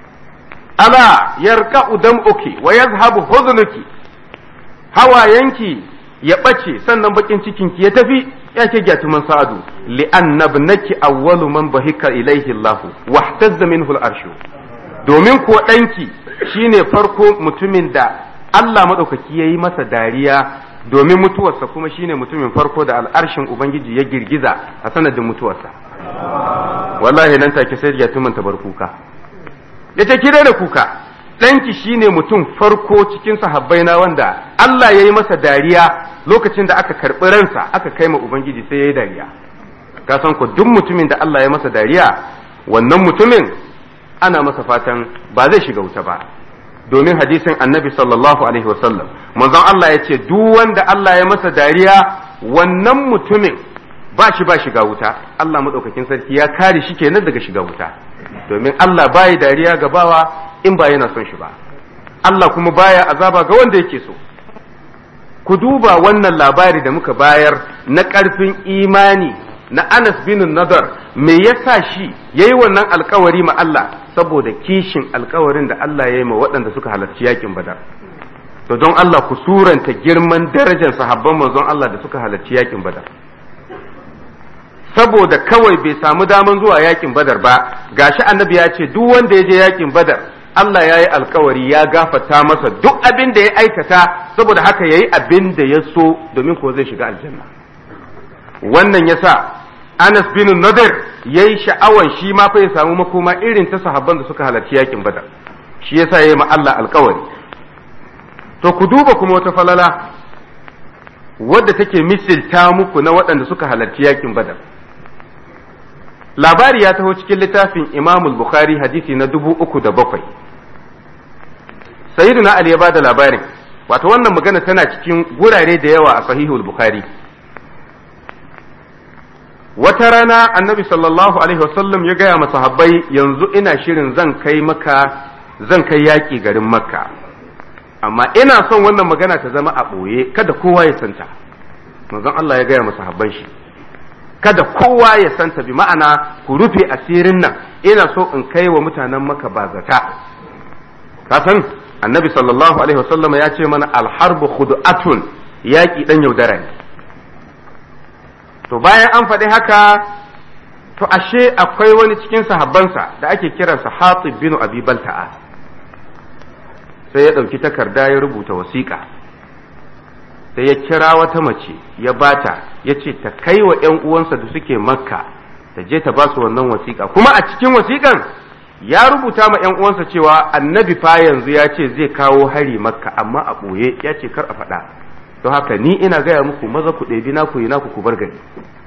ala yarka udam'uki wa yazhabu huzunuki hawayenki ya ɓace sannan bakin cikinki ya tafi ya ke gyatuman sa'adu li'anna ibnaki awwalu man bahika ilaihi Allah wahtazza minhu al-arshu domin ko ɗanki shine farko mutumin da Allah madaukaki yayi masa dariya domin mutuwarsa kuma shine mutumin farko da al'arshin ubangiji ya girgiza a sanadin mutuwarsa wallahi nan take sai gyatuman ta bar kuka yace ki da kuka ɗanki shine mutum farko cikin sahabbai na wanda Allah ya yi masa dariya lokacin da aka karɓi ransa aka kai ma Ubangiji sai ya yi dariya ka san ko duk mutumin da Allah ya masa dariya wannan mutumin ana masa fatan ba zai shiga wuta ba domin hadisin annabi sallallahu alaihi wasallam manzon Allah ya ce duk wanda Allah ya masa dariya wannan mutumin ba shi ba shiga wuta Allah maɗaukakin sarki ya kare shi kenan daga shiga wuta domin Allah baya dariya ga bawa in ba yana son shi ba Allah kuma baya azaba ga wanda yake so ku duba wannan labari da muka bayar na ƙarfin imani na Anas bin Nadar me yasa shi yayi wannan alkawari ma Allah saboda kishin alkawarin da Allah ya yi ma waɗanda suka halarci yakin Badar to don Allah ku suranta girman darajar sahabban manzon Allah da suka halarci yakin Badar saboda kawai bai samu daman zuwa yakin Badar ba gashi annabi ya ce duk wanda ya je yakin Badar Allah ya yi alkawari ya gafata masa duk abin da ya aikata saboda haka ya yi abin da ya so domin ko zai shiga aljanna wannan ya sa Anas bin Nadir ya yi sha'awan shi ma fa ya samu makoma irin ta sahabban da suka halarci yakin badar shi ya sa ya yi ma Allah alkawari to ku duba kuma wata falala wadda take misilta muku na waɗanda suka halarci yakin badar labari ya taho cikin littafin imamul bukhari hadisi na dubu uku da bakwai sayyiduna ali ya ba da labarin wato wannan magana tana cikin gurare da yawa a sahihul bukhari wata rana annabi sallallahu alaihi wasallam ya gaya masahabbai yanzu ina shirin zan kai maka zan kai yaƙi garin makka amma ina son wannan magana ta zama a ɓoye kada kowa ya santa manzon Allah ya gaya masahabban shi kada kowa ya santa bi ma'ana ku rufe asirin nan ina so in kai wa mutanen maka bazata ka san annabi sallallahu alaihi wasallam ya ce mana alharbu khud'atun yaki dan yaudara ne to bayan an faɗi haka to ashe akwai wani cikin sahabbansa da ake kiransa Hatib bin Abi Balta'a sai ya ɗauki takarda ya rubuta wasiƙa sai ya kira wata mace ya bata ya ce ta kai wa ‘yan uwansa da suke makka ta je ta ba su wannan wasiƙa kuma a cikin wasiƙan ya rubuta ma ‘yan uwansa cewa annabi fa yanzu ya ce zai kawo hari makka amma a ɓoye ya ce kar a faɗa don haka ni ina gaya muku maza ku ɗebi naku yi naku ku bar gari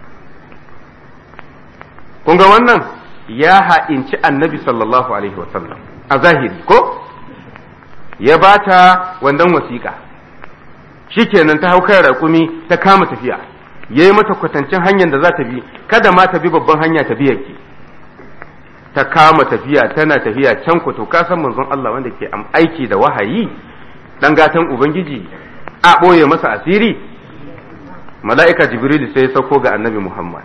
kun ga wannan ya ha'inci annabi sallallahu alaihi wasallam a zahiri ko ya bata wannan wasiƙa shikenan ta hau kai raƙumi ta kama tafiya ya yi mata kwatancin hanyar da za ta bi kada ma ta bi babban hanya ta biya ki ta kama tafiya tana tafiya can ku to kasan manzon Allah wanda ke aiki da wahayi dan gatan ubangiji a ɓoye masa asiri mala'ika jibril sai ya sauko ga annabi muhammad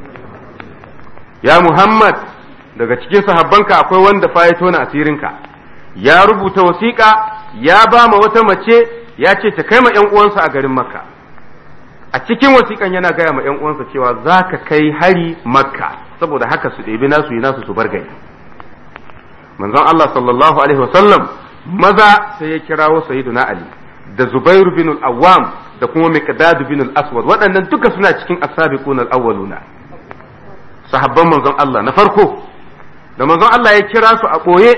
ya muhammad daga cikin sahabbanka akwai wanda fa ya tona asirinka ya rubuta wasiƙa ya ba ma wata mace ya ce ta kai ma ‘yan uwansa a garin makka a cikin wasiƙan yana gaya ma ‘yan uwansa cewa za ka kai hari makka saboda haka su ɗebi nasu yi nasu su bar gari manzon Allah sallallahu alaihi wasallam maza sai ya kirawo sayyiduna ali da zubairu bin al-awwam da kuma miqdad bin al-aswad waɗannan duka suna cikin as-sabiqun al-awwaluna sahabban manzon Allah na farko da manzon Allah ya kira su a ɓoye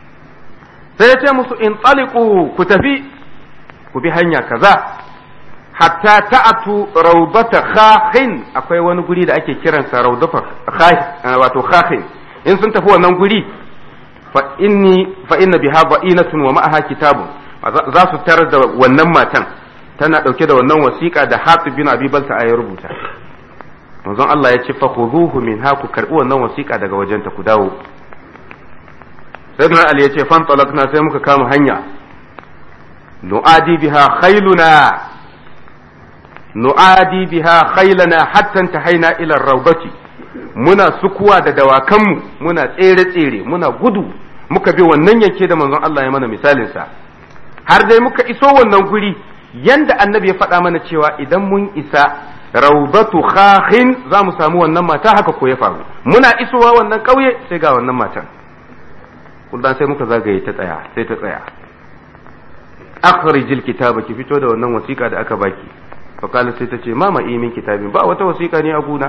sai ya ce musu in tsaliku ku tafi ku bi hanya kaza hatta ta'atu raudata khakhin akwai wani guri da ake kiransa raudata wato khakhin in sun tafi wannan guri fa inni fa inna biha ba'inatun wa ma'aha kitabun za su tarar da wannan matan tana dauke da wannan wasiƙa da Hatib bin Abi Balta ya rubuta manzon Allah ya ce fa khuduhu min ha ku karbi wannan wasiƙa daga wajenta ku dawo sayyidina Ali ya ce fan talakna sai muka kama hanya nu'adi biha khailuna nu'adi biha khailana hatta intahaina ila rawdati muna sukuwa da dawakanmu muna tsere tsere muna gudu muka bi wannan yanke da manzon Allah ya mana misalin sa har dai muka iso wannan guri yanda annabi ya faɗa mana cewa idan mun isa raudatu khakhin za mu samu wannan mata haka ko ya faru muna isowa wannan ƙauye sai ga wannan matan kullum sai muka zagaye ta tsaya sai ta tsaya akhrijil kitaba ki fito da wannan wasiƙa da aka baki fa kala sai ta ce mama imin kitabin ba wata wasiƙa ne a guna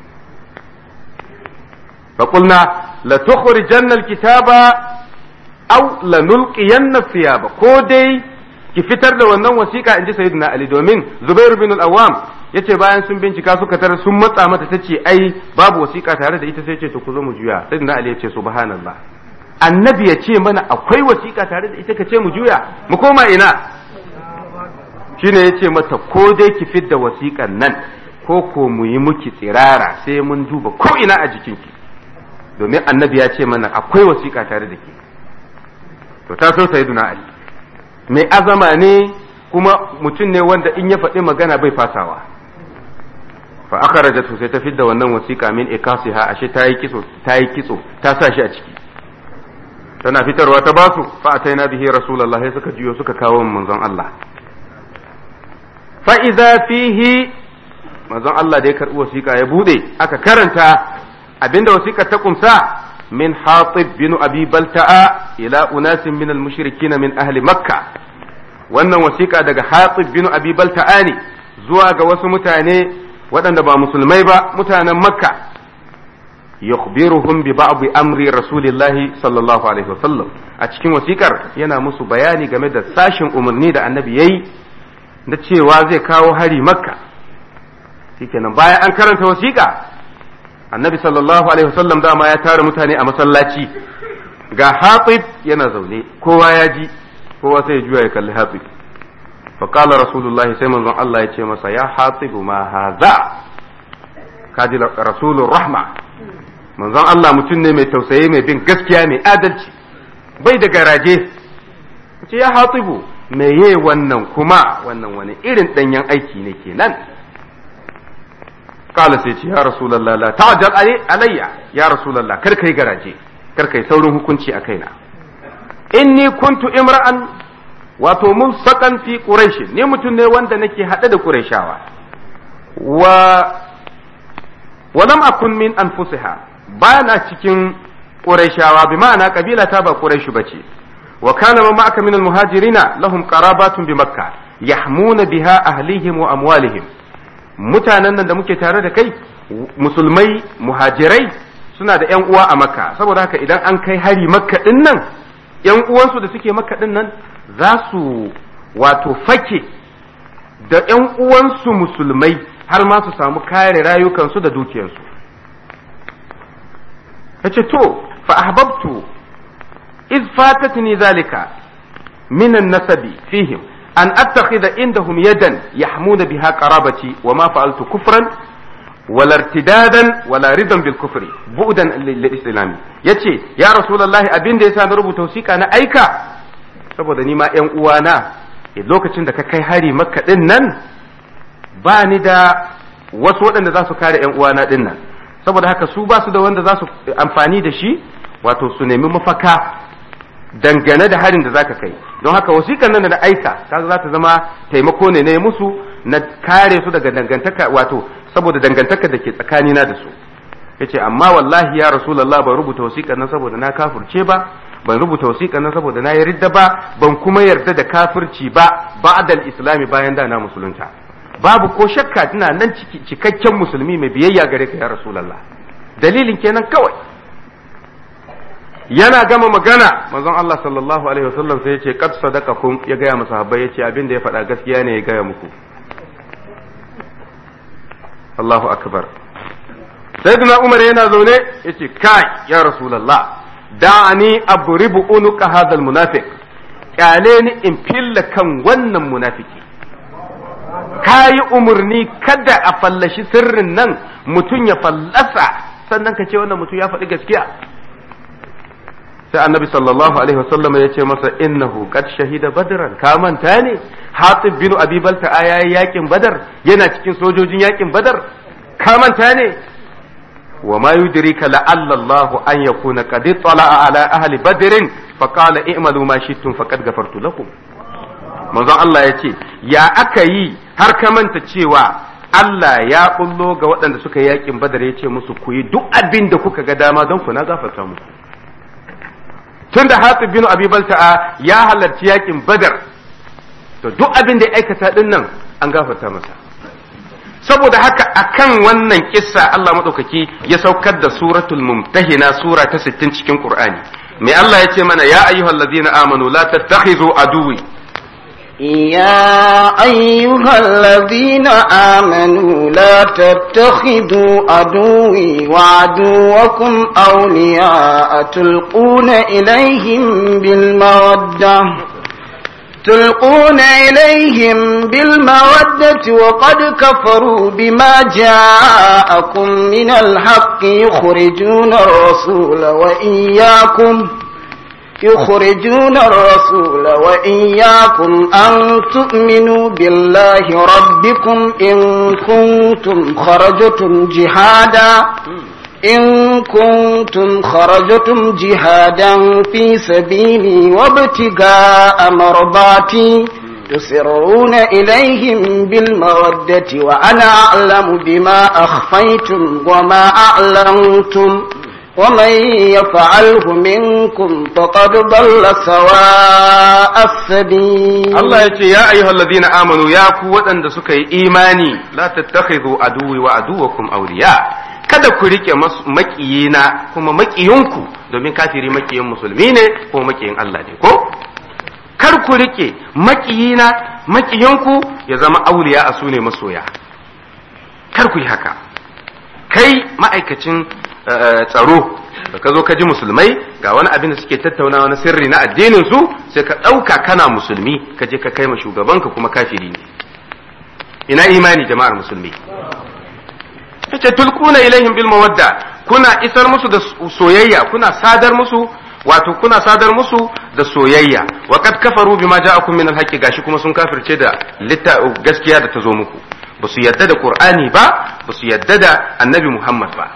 fa qulna la tukhrijanna alkitaba aw la nulqiyanna thiyaba ko dai ki fitar da wannan wasiƙa inji sayyidina ali domin zubair bin al-awwam yace bayan sun bincika suka tare sun matsa mata tace ai babu wasiƙa tare da ita sai ce to ku zo mu juya sayyidina ali yace subhanallah annabi ya ce mana akwai wasiƙa tare da ita ka ce mu juya mu koma ina shine ya ce mata ko dai ki fidda wasiƙan nan ko ko mu yi muki tsirara sai mun duba ko ina a jikinki domin annabi ya ce mana akwai wasiƙa tare da ke to ta so sayyiduna ali mai azama ne kuma mutum ne wanda in ya faɗi magana bai fasawa fa akhrajatu sai ta fidda wannan wasiƙa min ikasiha ashe ta yi kitso ta yi kitso ta sa shi a ciki tana fitarwa ta basu fa ataina bihi rasulullah sai suka jiyo suka kawo manzon Allah fa idza fihi manzon Allah da ya karbi wasiƙa ya bude aka karanta abinda wasiƙa ta kumsa min hatib bin abi balta'a ila unasin min al-mushrikin min ahli makka wannan wasiƙa daga hatib bin abi balta'a ne zuwa ga wasu mutane waɗanda ba musulmai ba mutanen makka yukhbiruhum bi ba'd amri rasulillahi sallallahu alaihi wasallam a cikin wasikar yana musu bayani game da sashin umarni da annabi yayi da cewa zai kawo hari makka shikenan bayan an karanta wasiƙa annabi sallallahu alaihi wasallam dama ya tara mutane a masallaci ga hatib yana zaune kowa ya ji kowa sai ya juya ya kalli hatib فقال رسول الله sai manzon Allah ya ce masa ya hatibu ma haza kaji rasulur rahma manzon Allah mutum ne mai tausayi mai bin gaskiya mai adalci bai da garaje ce ya hatibu me ye wannan kuma wannan wani irin danyen aiki ne kenan kala sai ce ya rasulullah la ta'jal alayya ya rasulullah kar kai garaje kar kai saurin hukunci a kaina inni kuntu imra'an wato mun sakan fi quraish ne mutum ne wanda nake hade da qurayshawa wa wa lam akun min anfusiha bana cikin qurayshawa bi ma'ana kabila ta ba quraish bace wa kana ma ma'aka min almuhajirina lahum qarabatun bi makka yahmuna biha ahlihim wa amwalihim mutanen nan da muke tare da kai musulmai muhajirai suna da yan uwa a makka saboda haka idan an kai hari makka din nan yan uwansu da suke makka din nan za su wato fake da yan uwansu musulmai har ma su samu kare rayukansu da dukiyarsu yace to fa ahbabtu iz fatatni zalika min an-nasabi fihim an attakhidha indahum yadan yahmuna biha qarabati wa ma fa'altu kufran wala irtidadan wala ridan bil kufri bu'dan lil islam yace ya rasulullahi abin da yasa na rubuta wasiƙa na aika saboda ni ma ƴan uwana lokacin da ka kai hari makka din nan ba ni da wasu waɗanda za su kare ƴan uwana din nan saboda haka su ba su da wanda za su amfani da shi wato su nemi mafaka dangane da harin da zaka kai don haka wasiƙar nan da aika kaga za ta zama taimako ne ne musu na kare su daga dangantaka wato saboda dangantaka da ke tsakanina da su yace amma wallahi ya rasulullah ban rubuta wasiƙar nan saboda na kafirce ba ban rubuta wasiƙar nan saboda na yarda ba ban kuma yarda da kafirci ba ba'dal islami bayan da na musulunta babu ko shakka tana nan cikakken musulmi mai biyayya gare ka ya rasulullah dalilin kenan kawai yana gama magana manzon Allah sallallahu alaihi wasallam sai ya ce qad sadaqakum ya gaya masa habbai ya ce abin da ya faɗa gaskiya ne ya gaya muku Allahu akbar sayyidina Umar yana zaune yace kai ya rasulullah da'ani abribu unuka hadal munafiq kyale ni in filla kan wannan munafiki kayi umarni kada a fallashi sirrin nan mutum ya fallasa sannan ka ce wannan mutum ya faɗi gaskiya sai annabi sallallahu alaihi wasallam ya ce masa innahu qad shahida badran ka manta ne hatib bin abi balta yayi yakin badar yana cikin sojojin yakin badar ka manta ne wa ma yudrika la'alla Allah an yakuna qad tala'a ala ahli badrin fa qala i'malu ma shi'tum faqad ghafartu lakum manzon Allah ya ce ya aka yi har ka manta cewa Allah ya bullo ga waɗanda suka yi yakin badar ya ce musu ku yi duk abin da kuka ga dama don ku na gafarta muku tun da hatib bin abi balta'a ya halarci yakin badar to duk abin da ya aikata din nan an gafarta masa saboda haka akan wannan kissa Allah madaukaki ya saukar da suratul mumtahina sura ta 60 cikin Qur'ani mai Allah ya ce mana ya ayyuhallazina amanu la tattakhizu aduwi يا أيها الذين آمنوا لا تتخذوا عدوي وعدوكم أولياء تلقون إليهم بالمودة تلقون إليهم بالمودة وقد كفروا بما جاءكم من الحق يخرجون الرسول وإياكم يخرجون الرسول وإياكم أن تؤمنوا بالله ربكم إن كنتم خرجتم جهادا إن كنتم خرجتم جهادا في سبيلي وابتغاء مرضاتي تسرون إليهم بالمودة وأنا أعلم بما أخفيتم وما أعلنتم ومن يفعله منكم فقد ضل سواء السبيل Allah ya ce ya ayyuhal ladina amanu ya ku waɗanda suka yi imani la tattakhidhu aduwi wa aduwakum awliya kada ku rike makiyina kuma makiyinku domin kafiri makiyin musulmi ne ko makiyin Allah ne ko kar ku rike makiyina makiyinku ya zama auliya a sune masoya kar ku yi haka kai ma'aikacin tsaro da ka zo ka ji musulmai ga wani abin da suke tattaunawa na sirri na addinin su sai ka ɗauka kana musulmi ka je ka kai ma shugabanka kuma kafiri ne ina imani jama'ar musulmi yace tulquna ilaihim bil mawadda kuna isar musu da soyayya kuna sadar musu wato kuna sadar musu da soyayya wa kad kafaru bima ja'akum min al gashi kuma sun kafirce da litta gaskiya da ta zo muku ba su yadda da qur'ani ba ba su yadda da annabi muhammad ba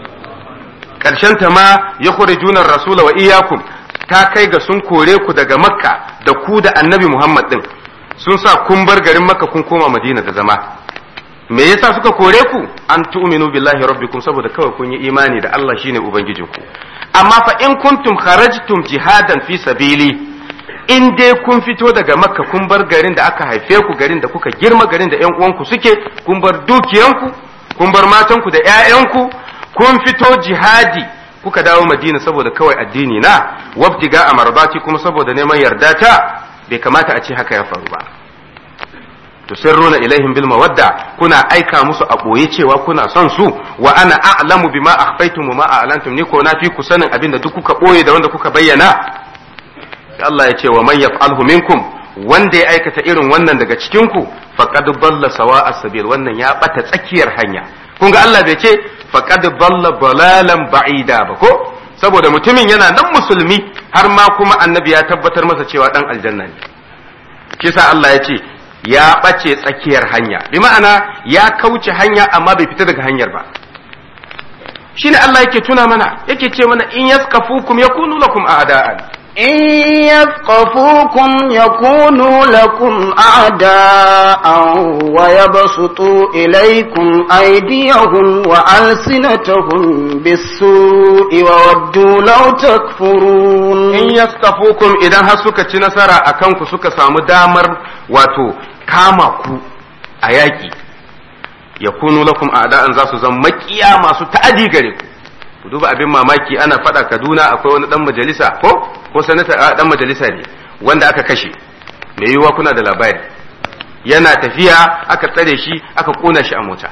ta ma ya kore junar rasula wa iyakum ta kai ga sun kore ku daga makka da ku da annabi muhammad din sun sa kun bar garin makka kun koma madina da zama me yasa suka kore ku an tu'minu billahi rabbikum saboda kawai kun yi imani da Allah shine ubangijinku amma fa in kuntum kharajtum jihadan fi sabili in dai kun fito daga makka kun bar garin da aka haife ku garin da kuka girma garin da yan uwanku suke kun bar dukiyanku kun bar matanku da 'ya'yanku kun fito jihadi kuka dawo madina saboda kawai addini na wabtiga a marbati kuma saboda neman yarda ta bai kamata a ce haka ya faru ba tusirruna ilaihim bil mawadda kuna aika musu a boye cewa kuna son su wa ana a'lamu bima akhfaytum wa ma a'lantum ni ko na fi ku sanin abin da duk kuka boye da wanda kuka bayyana Allah ya ce wa man yaf'alhu minkum wanda ya aikata irin wannan daga cikin ku faqad dalla sawa'a sabil wannan ya bata tsakiyar hanya kun ga Allah bai ce faqad dalla dalalan ba'ida ba ko saboda mutumin yana nan musulmi har ma kuma annabi ya tabbatar masa cewa dan aljanna ne kisa Allah ya ce ya ɓace tsakiyar hanya bi ma'ana ya kauce hanya amma bai fita daga hanyar ba shine Allah yake tuna mana yake ce mana in yaskafukum yakunu lakum a'da'an إن يثقفوكم يكونوا لكم أعداء ويبسطوا إليكم أيديهم وألسنتهم بالسوء وودوا لو تكفرون in yaskafukum idan har suka ci nasara a kanku suka samu damar wato kama ku a yaƙi ya kunu lakum a'da'an za su zama makiya masu ta'adi gare ku ku duba abin mamaki ana faɗa kaduna akwai wani dan majalisa ko ko sanata dan majalisa ne wanda aka kashe mai yiwuwa kuna da labari yana tafiya aka tsare shi aka kona shi a mota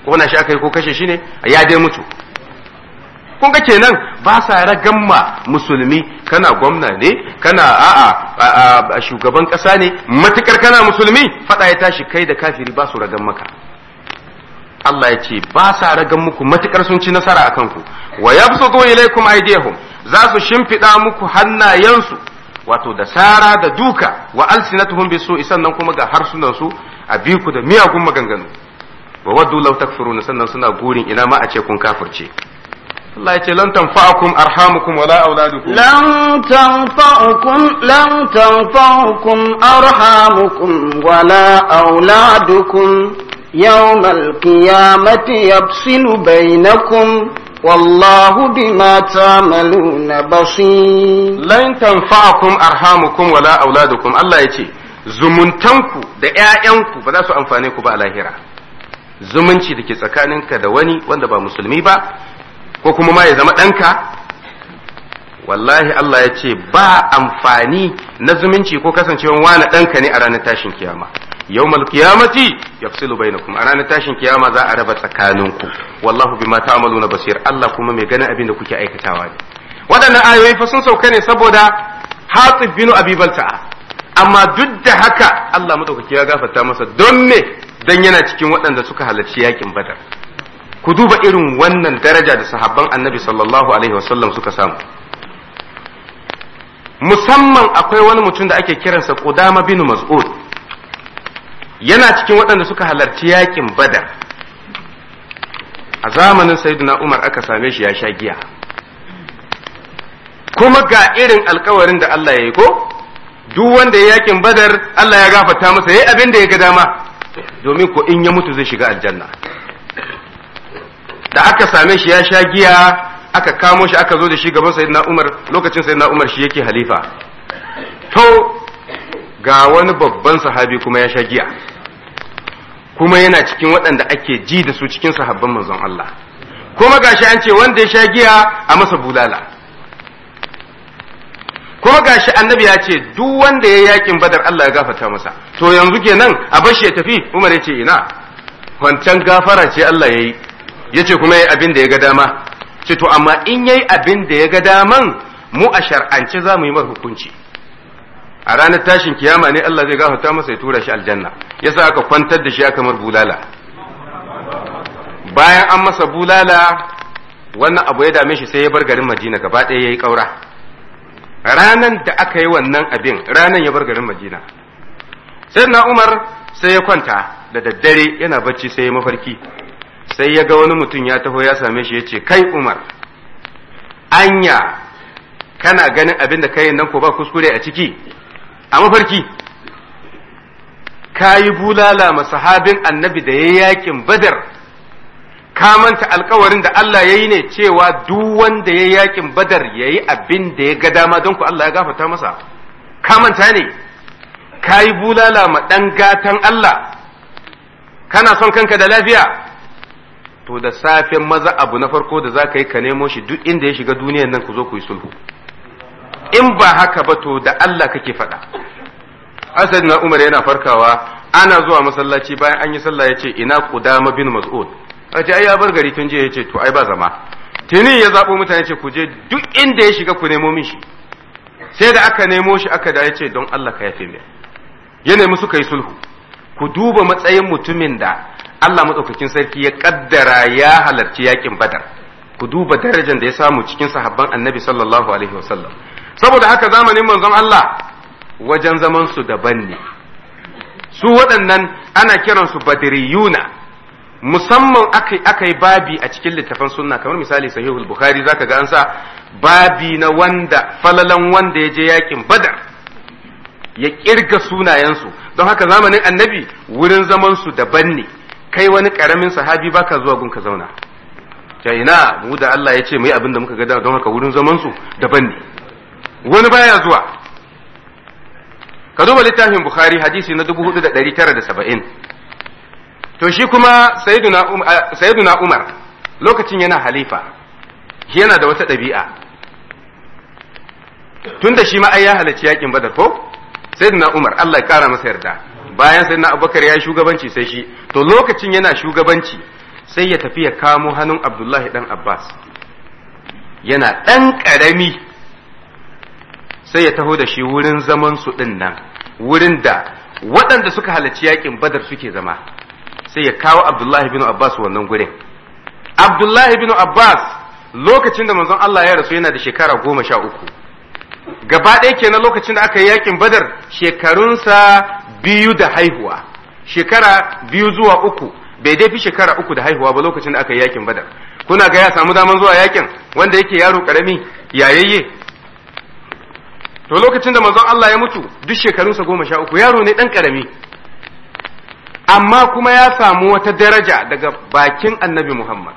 kona shi aka yi ko kashe shi ne ya dai mutu kun ga kenan ba sa ragamma musulmi kana gwamna ne kana a'a shugaban kasa ne matukar kana musulmi fada ya tashi kai da kafiri ba su ragan maka Allah ya ce ba sa ragan muku matukar sun ci nasara akan ku wa yabsutu ilaykum aydihum za su shimfida muku hannayensu wato da sara da duka wa alsinatuhum bisu sannan kuma ga harsunan su a biku da miyagun maganganu wa waddu law takfuruna sannan suna gurin ina ma a ce kun kafirce Allah ya ce lan tanfa'akum arhamukum wala auladukum lan tanfa'ukum lan tanfa'ukum arhamukum wala auladukum yawmal qiyamati yafsilu bainakum wallahu bima ta'maluna basir lan tanfa'akum arhamukum wala auladukum Allah ya ce zumuntanku da ƴaƴanku ba za su amfane ku ba a lahira zumunci da ke tsakaninka da wani wanda ba musulmi ba ko kuma ma ya zama ɗanka wallahi Allah ya ce ba amfani na zumunci ko kasancewan wani ɗanka ne a ranar tashin kiyama yawmal qiyamati yafsilu bainakum a ranar tashin kiyama za a raba tsakaninku wallahu bima ta'maluna basir Allah kuma mai ganin abin da kuke aikatawa ne waɗannan ayoyi fa sun sauka ne saboda Hatib bin Abi Balta'a amma duk da haka Allah madaukaki ya gafarta masa don me dan yana cikin waɗanda suka halarci yakin Badar ku duba irin wannan daraja da sahabban annabi sallallahu alaihi wasallam suka samu musamman akwai wani mutum da ake kiransa Qudama bin Mas'ud yana cikin waɗanda suka halarci yakin Badar a zamanin Sayyidina Umar aka same shi ya sha giya kuma ga irin alkawarin da Allah ya yi ko duk wanda ya yakin Badar Allah ya gafarta masa yayi abin da ya ga dama domin ko in ya mutu zai shiga aljanna da aka same shi ya sha giya aka kamo shi aka zo da shi gaban sayyidina Umar lokacin sayyidina Umar shi yake halifa to ga wani babban sahabi kuma ya sha giya kuma yana cikin waɗanda ake ji da su cikin sahabban manzon Allah kuma gashi an ce wanda ya sha giya a masa bulala kuma gashi annabi ya ce duk wanda ya yakin badar Allah ya gafarta masa to yanzu kenan a bashi ya tafi Umar ya ce ina wancan gafara ce Allah ya yi ya ce kuma ya abin da ya ga dama ce to amma in yayi abin da ya ga daman mu a shar'ance za mu yi mar hukunci a ranar tashin kiyama ne Allah zai gafarta masa ya tura shi aljanna yasa aka kwantar da shi aka mar bulala bayan an masa bulala wannan abu ya dame shi sai ya bar garin Madina gaba ɗaya yayi ƙaura ranan da aka yi wannan abin ranan ya bar garin Madina sai na Umar sai ya kwanta da daddare yana bacci sai ya mafarki sai ya ga wani mutum ya taho ya same shi ya ce kai umar anya kana ganin abin da kai nan ko ba kuskure a ciki a mafarki ka yi bulala masahabin annabi da ya yakin badar ka manta alkawarin da Allah ya yi ne cewa duk wanda ya yakin badar ya yi abin da ya ga dama don ku Allah ya gafata masa ka manta ne ka yi bulala ma ɗan gatan Allah kana son kanka da lafiya to da safen maza abu na farko da za ka yi ka nemo shi duk inda ya shiga duniyan nan ku zo ku yi sulhu in ba haka ba to da Allah kake faɗa asad na umar yana farkawa ana zuwa masallaci bayan an yi sallah ya ce ina qudama bin mas'ud a ce ai ya bar gari tun jiya ya ce to ai ba zama tuni ya zaɓo mutane ce ku je duk inda ya shiga ku nemo min shi sai da aka nemo shi aka da ya ce don Allah ka yafe mai ya nemi suka yi sulhu ku duba matsayin mutumin da Allah maɗaukakin sarki ya ƙaddara ya halarci yakin badar ku duba darajar da ya samu cikin sahabban annabi sallallahu alaihi wasallam saboda haka zamanin manzon Allah wajen zaman su daban ne su waɗannan ana kiransu badriyuna musamman aka yi babi a cikin littafan sunna kamar misali sahihul bukhari zaka ga an sa babi na wanda falalan wanda ya je yakin badar ya kirga sunayensu don haka zamanin annabi wurin zaman su daban ne kai wani karamin sahabi baka zuwa gun ka zauna ja ina mu da Allah ya ce mu yi abin da muka ga don haka wurin zaman su daban ne wani baya zuwa ka duba littafin bukhari hadisi na 4970 to shi kuma sayyiduna umar lokacin yana halifa yana da wata ɗabi'a tun da shi ma ai ya halarci yakin badar ko sayyiduna umar Allah ya kara masa yarda bayan sayyiduna abubakar ya shugabanci sai shi to lokacin yana shugabanci sai ya tafi ya kamo hannun abdullahi dan abbas yana ɗan ƙarami sai ya taho da shi wurin zaman su ɗin nan wurin da waɗanda suka halarci yakin badar suke zama sai ya kawo abdullahi bin abbas wannan gurin abdullahi bin abbas lokacin da manzon Allah ya rasu yana da shekara goma sha uku gaba ɗaya kenan lokacin da aka yi yakin badar shekarunsa biyu da haihuwa shekara biyu zuwa uku bai dai fi shekara uku da haihuwa ba lokacin da aka yi yakin badar kuna ga ya samu daman zuwa yakin wanda yake yaro karami yayayye to lokacin da manzon Allah ya mutu duk shekarunsa goma sha uku yaro ne ɗan karami amma kuma ya samu wata daraja daga bakin annabi Muhammad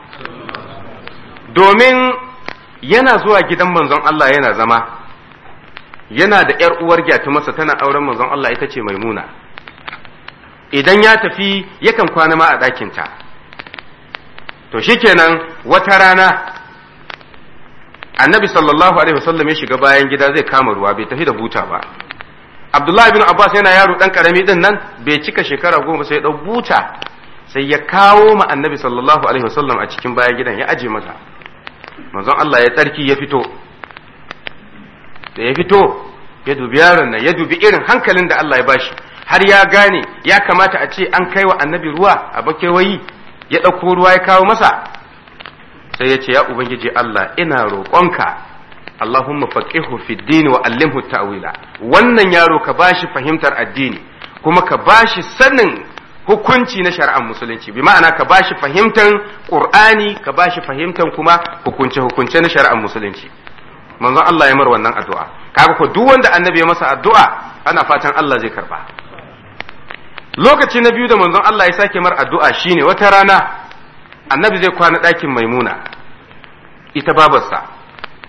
domin yana zuwa gidan manzon Allah yana zama yana da ‘yar uwar gyatu masa tana auren manzon Allah ita ce maimuna idan ya tafi yakan kwana ma a ɗakinta to shikenan wata rana annabi sallallahu alaihi wasallam ya shiga bayan gida zai kama ruwa bai tafi da buta ba abdullahi bin abbas yana yaro dan karami din nan bai cika shekara goma sai ya dau buta sai ya kawo ma annabi sallallahu alaihi wasallam a cikin bayan gidan ya aje masa manzon Allah ya tsarki ya fito da ya fito ya dubi yaron nan ya dubi irin hankalin da Allah ya bashi har ya gane ya kamata a ce an kai wa annabi ruwa a bakewayi ya ɗauko ruwa ya kawo masa sai ya ce ya ubangiji Allah ina roƙonka Allahumma faqihu fi dini wa allimhu ta'wila wannan yaro ka bashi fahimtar addini kuma ka bashi sanin hukunci na shari'ar musulunci bi ma'ana ka bashi fahimtar qur'ani ka bashi fahimtar kuma hukunce hukunce na shari'ar musulunci manzon Allah ya mar wannan addu'a kaga ko duk wanda annabi ya masa addu'a ana fatan Allah zai karba lokaci na biyu da manzon Allah ya sake mar addu'a shine wata rana annabi zai kwana ɗakin maimuna ita babarsa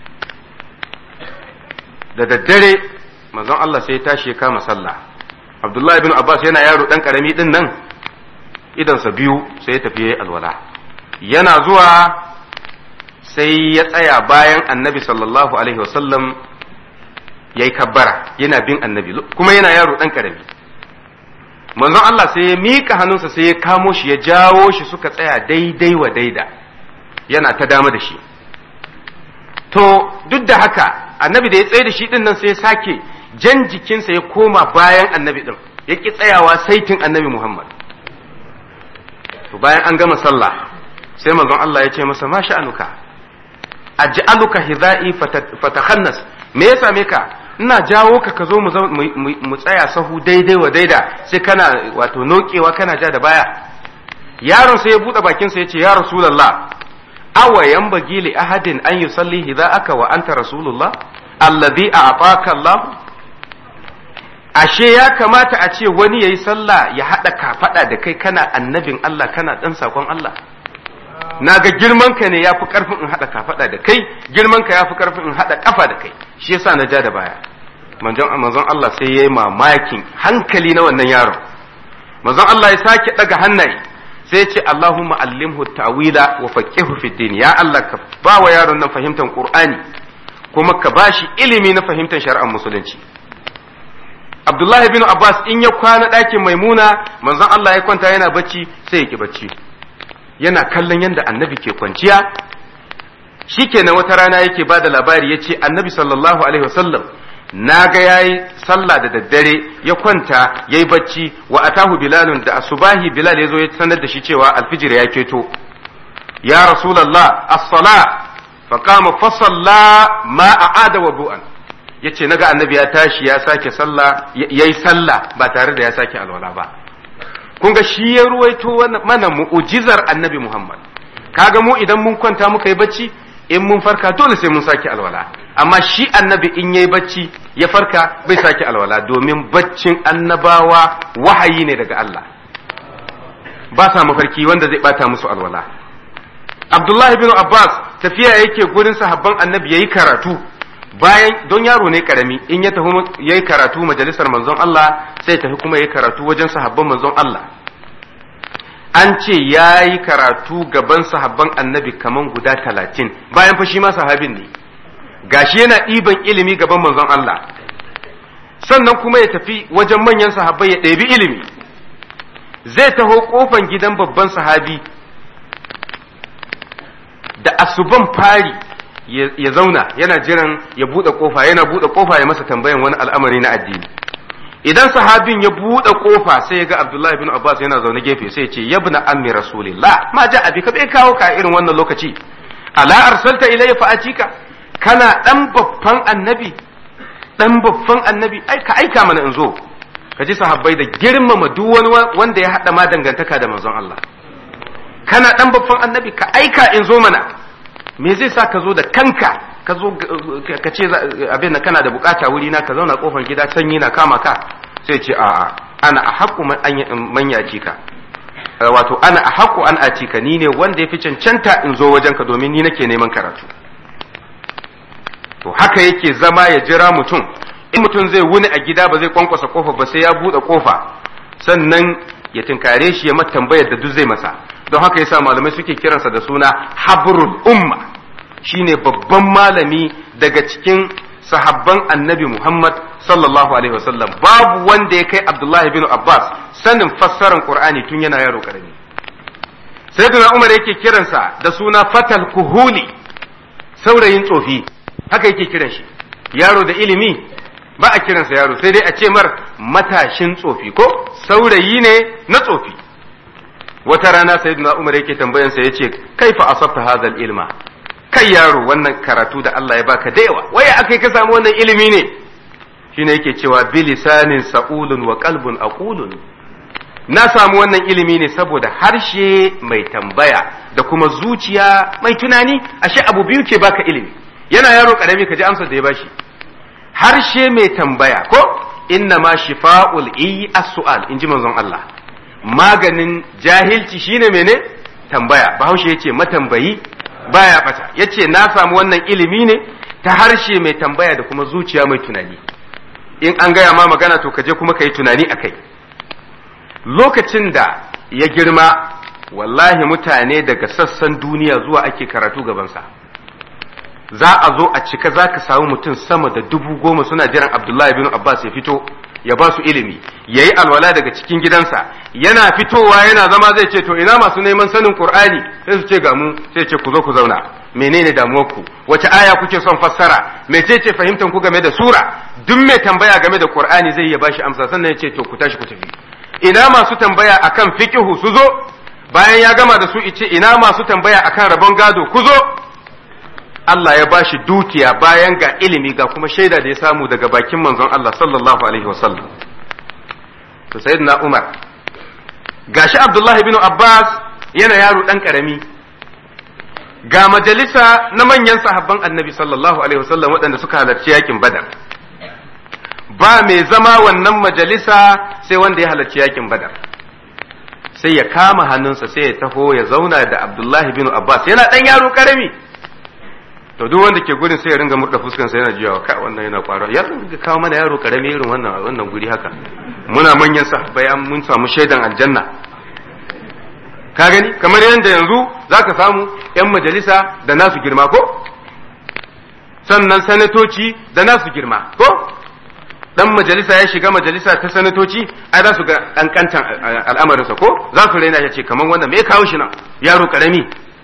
da daddare manzon Allah sai ya tashi ya kama sallah Abdullahi bin Abbas yana yaro ɗan ƙarami ɗin nan idansa biyu sai ya tafi yayi alwala yana zuwa sai ya tsaya bayan annabi sallallahu alaihi wasallam ya yi kabbara yana bin annabi kuma yana yaro ɗan ƙarami manzon Allah sai ya miƙa hannunsa sai ya kamo shi ya jawo shi suka tsaya daidai wa daida yana ta dama da shi to duk da haka annabi da ya tsaye da shi din nan sai ya sake jan jikinsa ya koma bayan annabi din ya ki tsayawa saitin annabi Muhammad to bayan an gama sallah sai manzon Allah ya ce masa ma sha'anuka aj'aluka hidha'i fatakhannas me ya same ka ina jawo ka ka zo mu tsaya sahu daidai wa daida sai kana wato nokewa kana ja da baya yaron sai ya bude bakin sa yace ya rasulullah awa yanbaghi li ahadin an yusalli aka wa anta rasulullah alladhi a'taka Allah ashe ya kamata a ce wani yayi sallah ya hada kafada da kai kana annabin Allah kana dan sakon Allah na ga girman ka ne yafi karfin in hada kafada da kai girman ka yafi karfin in hada kafa da kai shi yasa na ja da baya manzon manzon Allah sai yayi mamakin hankali na wannan yaron manzon Allah ya sake daga hannaye sai ce Allahumma allimhu ta'wila wa faqihu fi din ya Allah ka ba wa yaron nan fahimtar Qur'ani kuma ka bashi ilimi na fahimtar shari'ar musulunci Abdullah bin Abbas in ya kwana ɗakin Maimuna manzon Allah ya kwanta yana bacci sai ya ki bacci yana kallon yadda annabi ke kwanciya shikenan wata rana yake ba da labari ya ce annabi sallallahu alaihi wasallam na ga ya yi sallah da daddare ya kwanta ya yi bacci wa atahu bilalun da asubahi bilal ya zo ya sanar da shi cewa alfijir ya keto ya rasulallah as-sala fa qama fa salla ma a'ada wa bu'an yace naga annabi ya tashi ya sake sallah yayi sallah ba tare da ya sake alwala ba kun ga shi ya ruwaito mana mu'ujizar annabi Muhammad kaga mu idan mun kwanta muka yi bacci in mun farka dole sai mun sake alwala amma shi annabi in yayi bacci ya farka bai sake alwala domin baccin annabawa wahayi ne daga Allah ba sa mafarki wanda zai bata musu alwala Abdullahi bin Abbas tafiya yake gurin sahabban annabi yayi karatu bayan don yaro ne karami in ya tafi yayi karatu majalisar manzon Allah sai tafi kuma yayi karatu wajen sahabban manzon Allah an ce yayi karatu gaban sahabban annabi kaman guda talatin bayan fa shi ma sahabin ne gashi yana ɗiban ilimi gaban manzon Allah sannan kuma ya tafi wajen manyan sahabbai ya ɗebi ilimi zai taho kofan gidan babban sahabi da asuban fari ya zauna yana jiran ya buɗe kofa yana buɗe kofa ya masa tambayan wani al'amari na addini idan sahabin ya buɗe kofa sai ya ga Abdullahi bin Abbas yana zaune gefe sai ya ce yabna ammi rasulillah ma ja abi ka bai kawo ka irin wannan lokaci ala arsalta ilayya fa atika kana dan babban annabi dan babban annabi ai ka aika mana in zo ka ji sahabbai da girmama duk wani wanda ya hada ma dangantaka da manzon Allah kana dan babban annabi ka aika in zo mana me zai sa ka zo da kanka ka zo ka ce abin da kana da bukata wuri na ka zauna kofar gida sanyi na kama ka sai ce a'a ana a haƙu man yaci ka wato ana a haƙu an aci ka ni ne wanda ya fi cancanta in zo wajen ka domin ni nake neman karatu to haka yake zama ya jira mutum in mutum zai wuni a gida ba zai kwankwasa kofa ba sai ya buɗe kofa sannan ya tinkare shi ya mata tambayar da duk zai masa don haka yasa malamai suke kiransa da suna habrul umma shine babban malami daga cikin sahabban annabi Muhammad sallallahu alaihi wasallam babu wanda ya kai Abdullahi bin Abbas sanin fassarar Qur'ani tun yana yaro karami sayyidina Umar yake kiransa da suna fatal kuhuli saurayin tsofi haka yake kiran shi yaro da ilimi ba a kiransa yaro sai dai a ce mar matashin tsofi ko saurayi ne na tsofi wata rana sayyidina Umar yake tambayansa yace kaifa asabta hadha ilma kai yaro wannan karatu da Allah ya baka da yawa waya akai ka samu wannan ilimi ne shine yake cewa bilisanin sa'ulun wa qalbun aqulun na samu wannan ilimi ne saboda harshe mai tambaya da kuma zuciya mai tunani ashe abu biyu ke baka ilimi yana yaro karami ka ji amsar da ya bashi harshe mai tambaya ko inna ma shifa'ul i as-su'al inji manzon Allah maganin jahilci shine mene tambaya bahaushe yace matambayi baya bata yace na samu wannan ilimi ne ta harshe mai tambaya da kuma zuciya mai tunani in an gaya ma magana to kaje kuma kayi tunani akai lokacin da ya girma wallahi mutane daga sassan duniya zuwa ake karatu gabansa za a zo a cika za ka samu mutum sama da dubu goma suna jiran abdullahi bin abbas ya fito ya ba su ilimi ya yi alwala daga cikin gidansa yana fitowa yana zama zai ce to ina masu neman sanin qur'ani sai su ce ga mu sai ce ku zo ku zauna menene damuwarku wace aya kuke son fassara mecece fahimtar ku game da sura duk mai tambaya game da qur'ani zai iya bashi amsa sannan ya ce to ku tashi ku tafi ina masu tambaya akan fiqhu su zo bayan ya gama da su ice ina masu tambaya akan rabon gado ku zo Allah ya bashi dukiya bayan ga ilimi ga kuma shaida da ya samu daga bakin manzon Allah sallallahu alaihi wasallam to sayyidina Umar gashi Abdullahi bin Abbas yana yaro dan karami ga majalisa na manyan sahabban Annabi sallallahu alaihi wasallam waɗanda suka halarci yakin Badar ba mai zama wannan majalisa sai wanda ya halarci yakin Badar sai ya kama hannunsa sai ya taho ya zauna da Abdullahi bin Abbas yana dan yaro karami to duk wanda ke gurin sai ya ringa murda fuskan sa yana jiyawa kai wannan yana kwaro ya ringa kawo mana yaro karami irin wannan wannan guri haka muna manyan sahabbai an mun samu shaidan aljanna ka gani kamar yadda yanzu zaka samu yan majalisa da nasu girma ko sannan sanatoci da nasu girma ko dan majalisa ya shiga majalisa ta sanatoci ai za su ga kankantan al'amarinsa ko za su raina ya ce kamar wannan me kawo shi nan yaro karami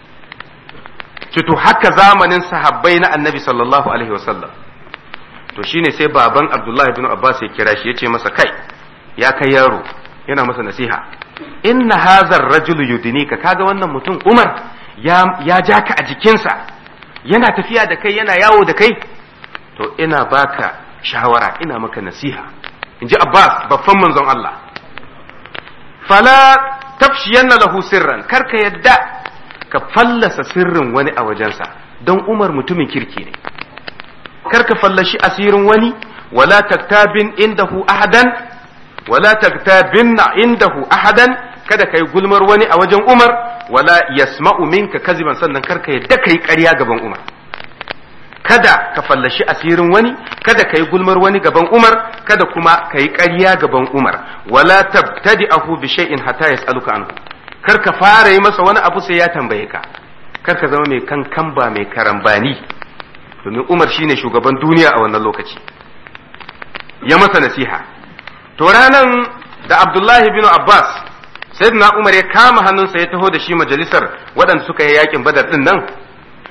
to haka zamanin sahabbai na annabi sallallahu alaihi wasallam to shine sai baban abdullahi bin abbas ya kira shi ya ce masa kai ya kai yaro yana masa nasiha inna hazar rajulu yudinika kaga wannan mutum umar ya, ya ja ka a jikinsa yana tafiya da kai yana yawo da kai to ina baka shawara ina maka nasiha in ji abbas babban manzon allah fala tafshiyanna lahu sirran karka yadda ka fallasa sirrin wani a wajensa don umar mutumin kirki ne kar ka fallashi asirin wani wala taktabin indahu ahadan wala taktabinna indahu ahadan kada kai gulmar wani a wajen umar wala yasma'u minka kaziban sannan kar ka yadda kai ƙarya gaban umar kada ka fallashi asirin wani kada ka yi gulmar wani gaban umar kada kuma ka yi ƙarya gaban umar wala tabtadi'ahu bi shay'in hatta yas'aluka anhu kar ka fara yi masa wani abu sai ya tambaye ka kar ka zama mai kankan ba mai karambani domin umar shine shugaban duniya a wannan lokaci ya masa nasiha to ranan da abdullahi bin abbas sayyidina umar ya kama hannunsa ya taho da shi majalisar waɗanda suka yi yakin badar din nan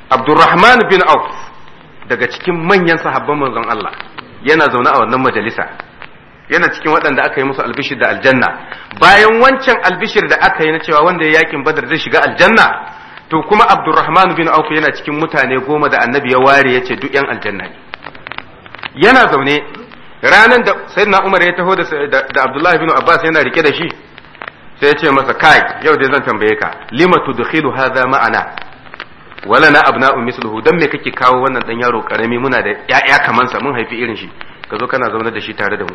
Abdurrahman bin Auf daga cikin manyan sahabban manzon Allah yana zaune a wannan majalisa yana cikin waɗanda aka yi musu albishir da aljanna bayan wancan albishir da aka yi na cewa wanda ya yakin badar zai shiga aljanna to kuma Abdurrahman bin Auf yana cikin mutane goma da annabi ya ware ya ce duk yan aljanna ne yana zaune ranar da sayyidina Umar ya taho da Abdullahi bin Abbas yana rike da shi sai ya ce masa kai yau dai zan tambaye ka lima tudkhilu hadha ma'ana wala na abna'u misluhu dan me kake kawo wannan dan yaro karami muna da ƴaƴa kaman sa mun haifi irin shi ka zo kana zaune da shi tare da mu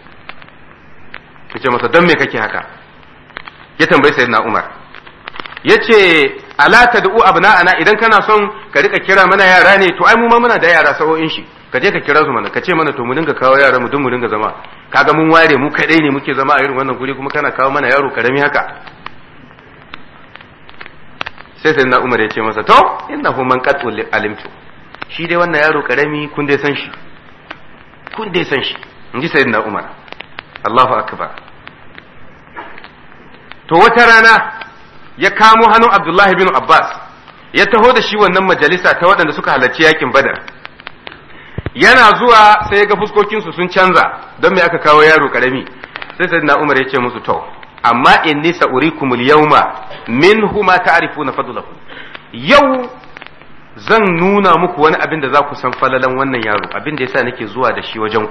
yace masa dan me kake haka ya tambayi sayyidina Umar yace ala tad'u abna'ana idan kana son ka rika kira mana yara ne to ai mu ma muna da yara sa'o'in shi ka je ka kira su mana ka ce mana to mu dinga kawo yara mu duk mu dinga zama kaga mun ware mu kadai ne muke zama a irin wannan guri kuma kana kawo mana yaro karami haka sai sai na umar ya ce masa to inna hu man qad alimtu shi dai wannan yaro karami kun dai san shi kun dai san shi in ji sayyidina umar Allahu akbar to wata rana ya kamo hannun Abdullahi bin Abbas ya taho da shi wannan majalisa ta waɗanda suka halarci yakin Badar yana zuwa sai ga fuskokinsu sun canza don me aka kawo yaro karami sai sayyidina Umar ya ce musu to amma inni sa'urikum al-yawma minhu ma ta'rifuna fadlahu yau zan nuna muku wani abin da za ku san falalan wannan yaro abin da yasa nake zuwa da shi wajen ku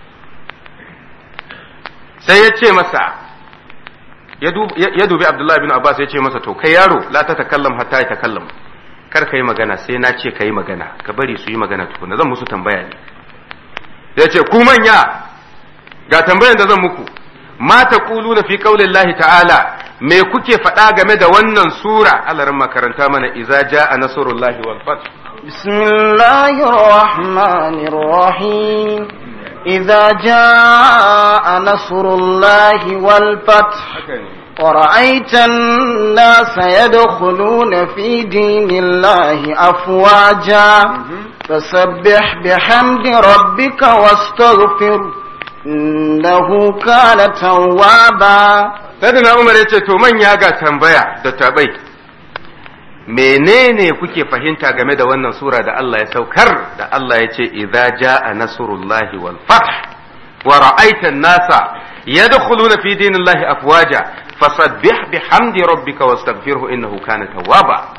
sai ya ce masa ya dubi Abdullahi bin Abbas ya ce masa to kai yaro la ta takallam hatta ya takallam kar ka yi magana sai na ce ka yi magana ka bari su yi magana tukuna zan musu tambaya ne ya ce ku manya ga tambayan da zan muku ma taquluna fi qaulillahi ta'ala me kuke faɗa game da wannan sura Allah makaranta mana idza jaa nasrullahi wal fath bismillahir rahmanir rahim idza jaa nasrullahi wal fath ورأيت الناس يدخلون في دين الله أفواجا فسبح بحمد ربك واستغفر إنه كان توابا Sadina Umar ya ce, To manya ga tambaya da tabai, menene kuke fahimta game da wannan sura da Allah ya saukar da Allah ya ce, Idza ja'a nasrullahi wal fath wa ra'aita nasa yadkhuluna fi dinillahi afwaja fasabbih bihamdi rabbika wastaghfirhu innahu kana tawwaba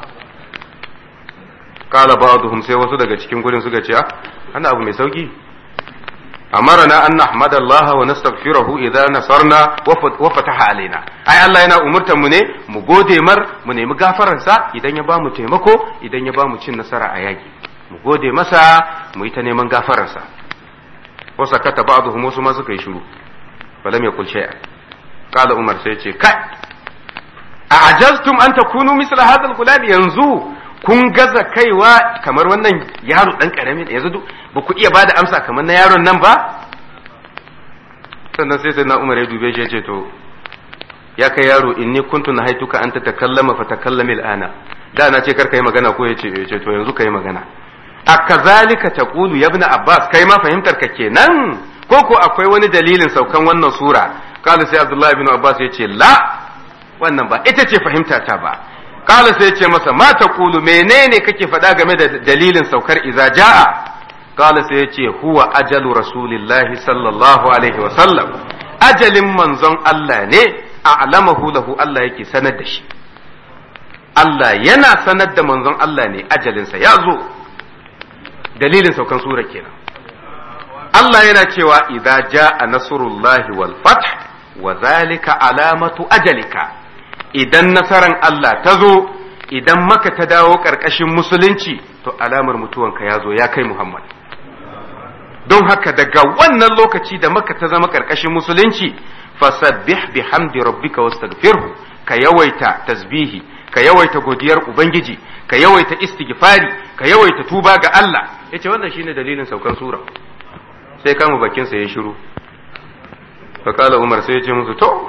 qala ba'dhum sai wasu daga cikin gurin suka ce ana abu mai sauki amarna an nahmadallaha wa nastaghfirahu idza nasarna wa fataha alaina ai Allah yana umurtar mu ne mu gode mar mu nemi gafararsa idan ya bamu taimako idan ya bamu cin nasara a yaki mu gode masa mu yi ta neman gafararsa wa sakata ba'dhum wasu ma suka yi shiru falam yakul shay'a qala umar sai ce kai a ajaztum an takunu misla hadha al yanzu kun gaza kaiwa kamar wannan yaro dan karami yanzu ba ku iya bada amsa kamar na yaron nan ba sannan sai sai na umar ya dube shi ya ce to ya kai yaro inni kuntu na haituka an ta takallama fa takallami al'ana da na ce kar kai magana ko ya ce ce to yanzu kai magana a kazalika taqulu ya ibn abbas kai ma fahimtar ka kenan ko ko akwai wani dalilin saukan wannan sura kala sai abdullahi ibn abbas ya ce la wannan ba ita ce fahimta ta ba kala sai ce masa ma ta kulu menene kake faɗa game da dalilin saukar iza ja'a kala sai ya ce huwa ajalu rasulillahi sallallahu alaihi wa sallam ajalin manzon Allah ne a'lamahu lahu Allah yake sanar da shi Allah yana sanar da manzon Allah ne ajalinsa ya zo dalilin saukan sura kenan Allah yana cewa idza ja'a nasrullahi wal fath wa zalika alamatu ajalika idan nasaran Allah ta zo idan maka ta dawo ƙarƙashin musulunci to alamar mutuwanka ya zo ya kai Muhammad don haka daga wannan lokaci da maka ta zama ƙarƙashin musulunci fasabbih bihamdi rabbika wastaghfirhu ka yawaita tasbihi ka yawaita godiyar ubangiji ka yawaita istighfari ka yawaita tuba ga Allah yace wannan shine dalilin saukan sura sai kama bakin sa ya shiru fa kala umar sai ya ce musu to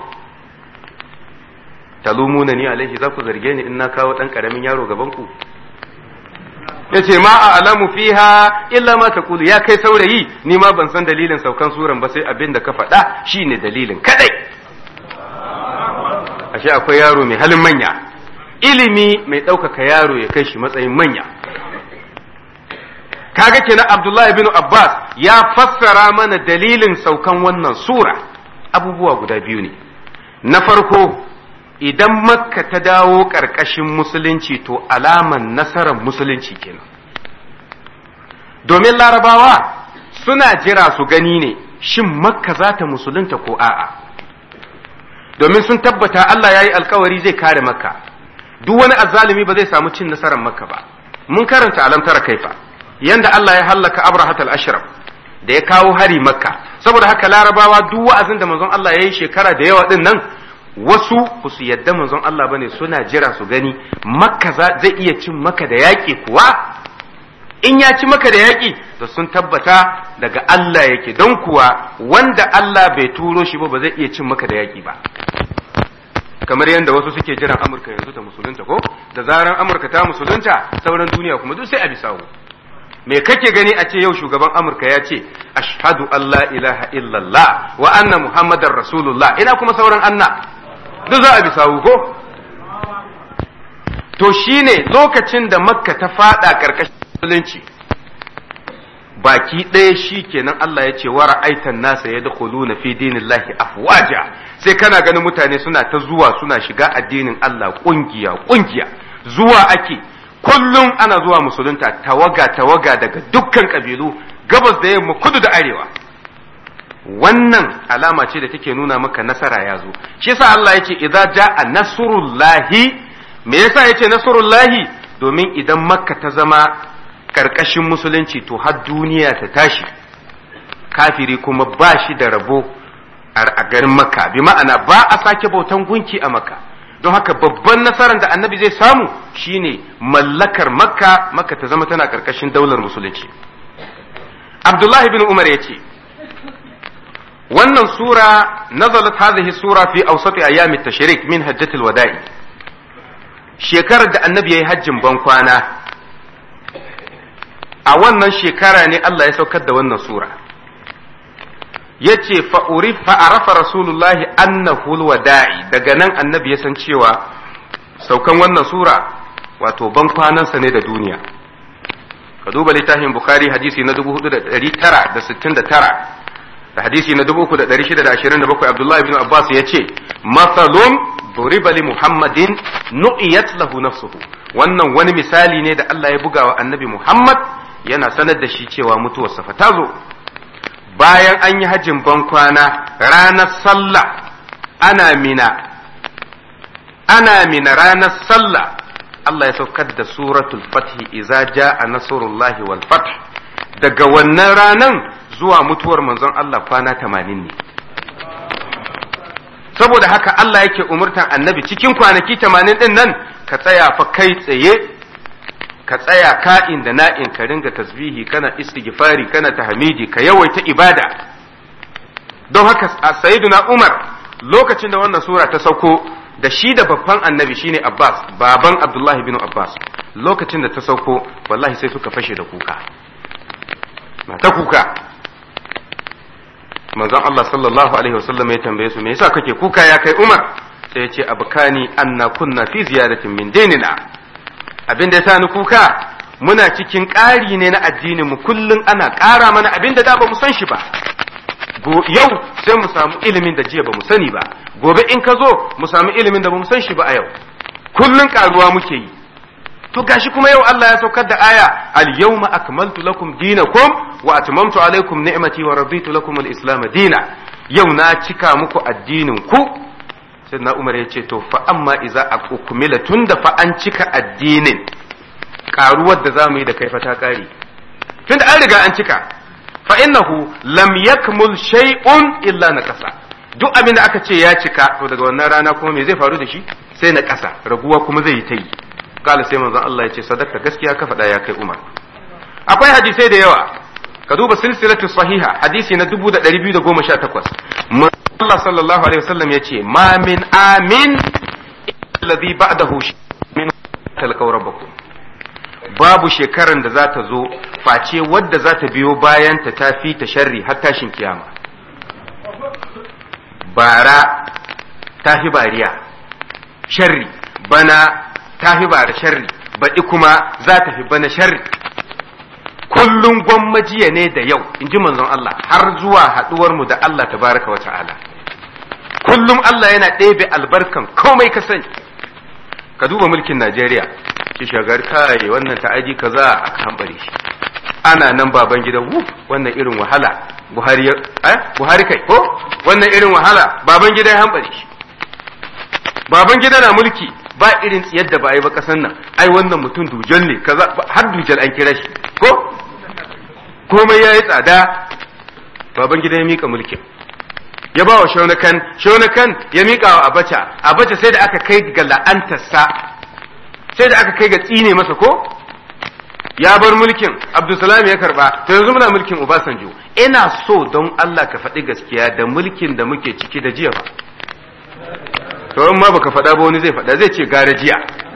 talumuna ni alaihi za ku zarge ni in na kawo dan karamin yaro gaban ku yace ma a alamu fiha illa ma taqulu ya kai saurayi ni ma ban san dalilin saukan suran ba sai abin da ka faɗa shine dalilin kadai ashe akwai yaro mai halin manya ilimi mai ɗaukaka yaro ya kai shi matsayin manya kaga kenan Abdullahi bin Abbas ya fassara mana dalilin saukan wannan sura abubuwa guda biyu ne na farko idan makka ta dawo ƙarƙashin musulunci to alaman nasarar musulunci kenan domin larabawa suna jira su gani ne shin makka za ta musulunta ko a'a domin sun tabbata Allah ya yi alkawari zai kare makka duk wani azzalumi ba zai samu cin nasarar makka ba mun karanta alamtara kaifa yanda Allah ya hallaka abrahat al-ashraf da ya kawo hari makka saboda haka larabawa duk wa'azin da manzon Allah ya yi shekara da yawa din nan wasu ba su yadda manzon Allah bane suna jira su gani makka zai iya cin maka da yaƙi kuwa in ya ci maka da yaƙi da sun tabbata daga Allah yake don kuwa wanda Allah bai turo shi ba ba zai iya cin maka da yaƙi ba kamar yadda wasu suke jiran Amurka yanzu ta musulunta ko da zaran Amurka ta musulunta sauran duniya kuma duk sai a bisawo me kake gani a ce yau shugaban Amurka ya ce ashhadu an la ilaha illallah wa anna muhammadar rasulullah ina kuma sauran anna duk za a bisawo ko to shine lokacin da makka ta fada karkashin musulunci baki ɗaya shi kenan Allah ya ce wa ra'aitan nasa ya na fi dinillahi afwaja sai kana ganin mutane suna ta zuwa suna shiga addinin Allah kungiya kungiya zuwa ake kullum ana zuwa musulunta tawaga tawaga daga dukkan kabilu gabas da yamma kudu da arewa wannan alama ce da take nuna maka nasara ya zo shi yasa Allah ya ce idza jaa nasrullahi me yasa yace nasrullahi domin idan makka ta zama karkashin musulunci to har duniya ta tashi kafiri kuma ba shi da rabo a garin makka bi ma'ana ba a sake bautan gunki a makka don haka babban nasarar da annabi zai samu shine mallakar makka makka ta zama tana karkashin daular musulunci abdullahi bin umar ya ce wannan sura nazalat hadhihi sura fi awsati ayami tashrik min hajjatil wada'i shekarar da annabi yayi hajjin ban kwana a wannan shekara ne Allah ya saukar da wannan sura yace fa'uri fa'arafa rasulullahi annahu wada'i daga nan annabi ya san cewa saukan wannan sura wato ban kwanansa ne da duniya ka duba littafin bukhari hadisi na 4969 da hadisi na 3627 abdullahi bin abbas ya ce mathalun duriba li muhammadin nu'iyat lahu nafsuhu wannan wani misali ne da Allah ya buga wa annabi muhammad yana sanar da shi cewa mutuwarsa fa ta zo bayan an yi hajjin bankwana ranar sallah ana mina ana mina ranar sallah Allah ya saukar da suratul fathi iza ja'a nasrullahi wal fath daga wannan ranan zuwa mutuwar manzon Allah kwana tamanin ne saboda haka Allah yake umurtan annabi cikin kwanaki tamanin din nan ka tsaya fa kai tsaye ka tsaya ka'in da na'in ka ringa tasbihi kana istighfari kana tahmidi ka yawaita ibada don haka sayyiduna Umar lokacin da wannan sura ta sauko da shi da babban annabi shine Abbas baban Abdullahi bin Abbas lokacin da ta sauko wallahi sai suka fashe da kuka na ta kuka manzon Allah sallallahu alaihi wasallam ya tambaye su me yasa kake kuka ya kai Umar sai ya ce abkani anna kunna fi ziyadatin min dinina abin da ya sa ni kuka muna cikin ƙari ne na addinin mu kullum ana ƙara mana abin da da ba mu san shi ba yau sai mu samu ilimin da jiya ba mu sani ba gobe in ka zo mu samu ilimin da ba mu san shi ba a yau kullum ƙaruwa muke yi to gashi kuma yau Allah ya saukar da aya al yawma akmaltu lakum dinakum wa atmamtu alaykum ni'mati wa raditu lakum al islam dina yau na cika muku addinin ku sai na umar ya ce to fa amma iza a kumila tun da fa an cika addinin karuwar da za mu yi da kai fa ta kare tun da an riga an cika fa innahu lam yakmul shay'un illa na kasa duk abin da aka ce ya cika to daga wannan rana kuma me zai faru da shi sai na kasa raguwa kuma zai yi ta yi kala sai manzon Allah ya ce sadaka gaskiya ka faɗa ya kai Umar akwai hadisai da yawa ka duba silsilatu sahiha hadisi na 2218 Allah sallallahu alaihi wasallam yace ma min amin alladhi ba'dahu min talqaw rabbakum babu shekaran da za ta zo face wadda za ta biyo bayan ta tafi ta sharri har tashin kiyama bara tafi bariya sharri bana tafi bara sharri baɗi kuma za ta fi bana sharri kullum gwammajiya ne da yau in ji manzon Allah har zuwa haɗuwar mu da Allah tabaraka wa ta'ala kullum Allah yana ɗebe albarkan komai ka sani ka duba mulkin Najeriya ki shagar kai wannan ta'adi kaza aka hambare shi ana nan baban gidan wuf wannan irin wahala Buhari eh Buhari kai ko wannan irin wahala baban gida ya hambare shi baban gida na mulki ba irin tsiyar da ba a yi ba kasan nan ai wannan mutum dujal ne kaza har dujal an kira shi ko komai ya yi tsada baban gida ya mika mulkin ya ba wa shaunakan shaunakan ya mika wa abacha abacha sai da aka kai ga la'antarsa sai da aka kai ga tsine masa ko ya bar mulkin abdulsalam ya karba to yanzu muna mulkin obasanjo ina so don allah ka faɗi gaskiya da mulkin da muke ciki da jiya ba to in ma baka faɗa ba wani zai faɗa zai ce gara jiya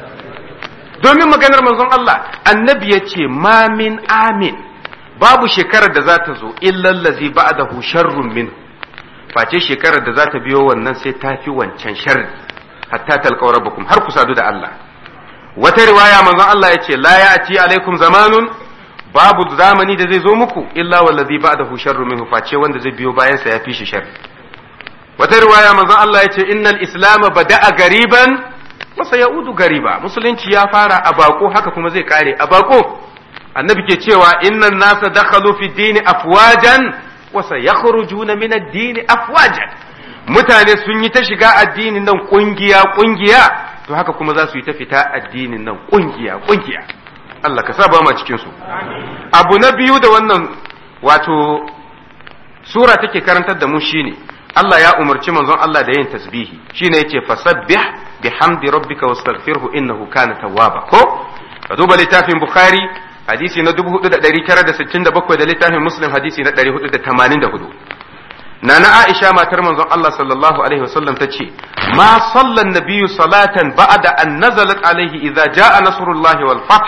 domin maganar manzon allah annabi ya ce ma min amin babu shekarar da za ta zo illallazi ba'dahu sharrun min face shekarar da za ta biyo wannan sai ta fi wancan sharri hatta talqaw rabbakum har ku sadu da Allah wata riwaya manzon Allah ya ce la ya'ti alaikum zamanun babu zamani da zai zo muku illa wallazi ba'dahu sharrun minhu face wanda zai biyo bayan sa ya fi shi sharri wata riwaya manzon Allah ya ce innal islama bada'a gariban wa sayaudu gariba musulunci ya fara a bako haka kuma zai kare a bako annabi ke cewa innan nasa dakhalu fi dini afwajan wa sayakhrujuna min ad-dini afwajan mutane sun yi ta shiga addinin nan kungiya kungiya to haka kuma za su yi ta fita addinin nan kungiya kungiya Allah ka saba ma cikin su abu na biyu da wannan wato sura take karantar da mu shine Allah ya umarci manzon Allah da yin tasbihi shine yace fasabbih bihamdi rabbika wastaghfirhu innahu kana tawwaba ko ka duba littafin bukhari hadisi na 4967 da littafin muslim hadisi na 484 nana aisha matar manzon Allah sallallahu alaihi wasallam ta ce ma sallan nabiyyu salatan ba'da an nazalat alaihi idza jaa nasrullahi wal fath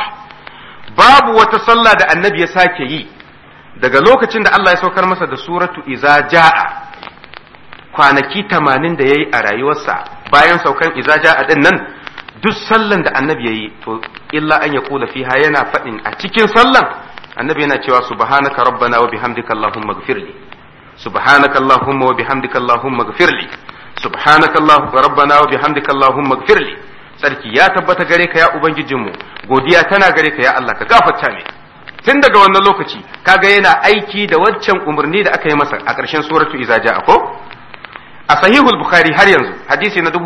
babu wata sallah da annabi ya sake yi daga lokacin da Allah ya saukar masa da suratu idza jaa kwanaki 80 da yayi a rayuwarsa bayan saukan idza jaa din nan duk sallan da annabi yayi to illa an yaqula fiha yana faɗin a cikin sallan annabi yana cewa subhanaka rabbana wa bihamdika allahumma ighfirli subhanaka allahumma wa bihamdika allahumma ighfirli subhanaka allahumma rabbana wa bihamdika allahumma ighfirli sarki ya tabbata gare ka ya ubangijinmu godiya tana gare ka ya Allah ka gafarta ne tun daga wannan lokaci kaga yana aiki da waccan umarni da aka yi masa a ƙarshen suratu iza ja'a ko a sahihul bukhari har yanzu hadisi na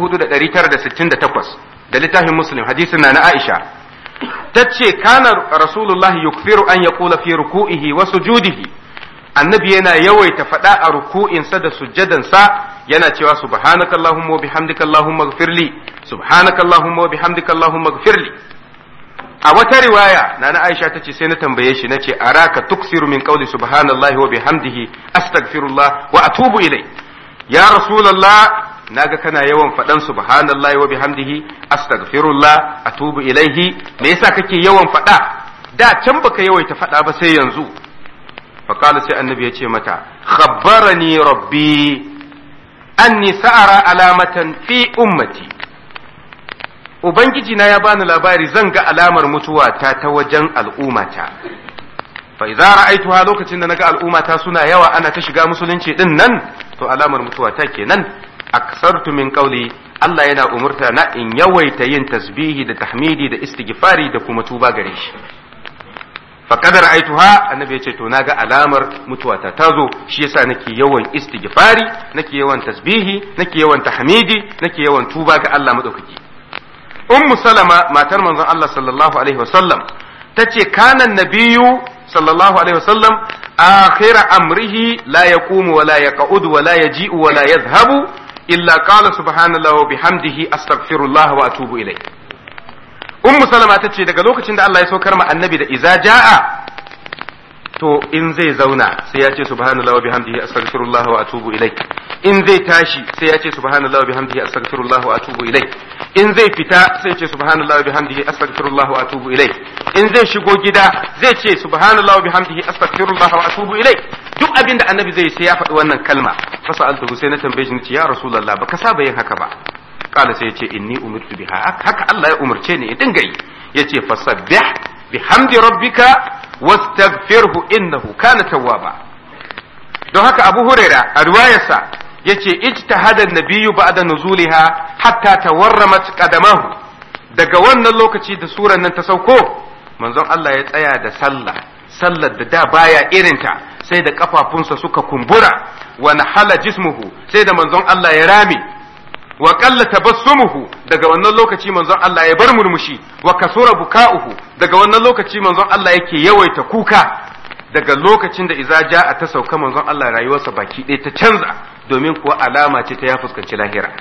4968 da littafin muslim hadisin na na aisha ta ce kana rasulullah yukfiru an ya kula fi ruku'ihi wa sujudihi annabi yana yawaita faɗa a ruku'insa da sujjadansa yana cewa subhanaka allahumma wa bihamdika allahumma ighfirli subhanaka allahumma wa bihamdika allahumma ighfirli a wata riwaya na na aisha ta ce sai na tambaye shi nace araka tuksiru min qawli subhanallahi wa bihamdihi astaghfirullah wa atubu ilai ya rasulullah naga kana yawan faɗan subhanallahi wa bihamdihi astaghfirullah atubu ilaihi me yasa kake yawan faɗa da can baka yawaita faɗa ba sai yanzu fa qala sai annabi ya ce mata khabbarani rabbi anni sa'ara alamatan fi ummati ubangiji na ya bani labari zan ga alamar mutuwa ta ta wajen al'ummata fa idza ra'aituha lokacin da naga al'ummata suna yawa ana ta shiga musulunci din nan to alamar mutuwa ta kenan aksartu min qawli Allah yana umurta na in yawaita yin tasbihi da tahmidi da istighfari da kuma tuba gare shi fa kadar aituha annabi ya ce to naga alamar mutuwa ta tazo shi yasa nake yawan istighfari nake yawan tasbihi nake yawan tahmidi nake yawan tuba ga Allah madaukaki ummu salama matar manzon Allah sallallahu alaihi wasallam tace kana nabiyyu sallallahu alaihi wasallam akhira amrihi la yaqumu wa la yaqudu wa la yaji'u wa la yadhhabu illa qala subhanallahi wa bihamdihi astaghfirullah wa atubu ilayh ummu salama tace daga lokacin da Allah ya saukar ma annabi da iza jaa to in zai zauna sai ya ce subhanallahi wa bihamdihi astaghfirullah wa atubu ilayh in zai tashi sai ya ce subhanallahi wa bihamdihi astaghfirullah wa atubu ilayh in zai fita sai ce subhanallahi wa bihamdihi astaghfirullah wa atubu ilayh in zai shigo gida zai ce subhanallahi wa bihamdihi astaghfirullah wa atubu ilayh duk abin da annabi zai sai ya faɗi wannan kalma fa sa'altuhu sai na tambaye shi nace ya rasulullah baka saba yin haka ba kala sai ya ce inni umirtu biha haka Allah ya umarce ni in dinga yi yace fasabbih bihamdi rabbika wastaghfirhu innahu kana tawwaba don haka Abu Huraira a riwayarsa yace ijtahada an-nabiyyu ba'da nuzuliha hatta tawarramat qadamahu daga wannan lokaci da suran nan ta sauko manzon Allah ya tsaya da sallah sallar da da baya irinta sai da kafafunsa suka kumbura wa nahala jismuhu sai da manzon Allah ya rame wa qalla tabassumuhu daga wannan lokaci manzon Allah ya bar murmushi wa kasura buka'uhu daga wannan lokaci manzon Allah yake yawaita kuka daga lokacin da iza ja'a ta sauka manzon Allah rayuwarsa baki ɗaya ta canza domin kuwa alama ce ta ya fuskanci lahira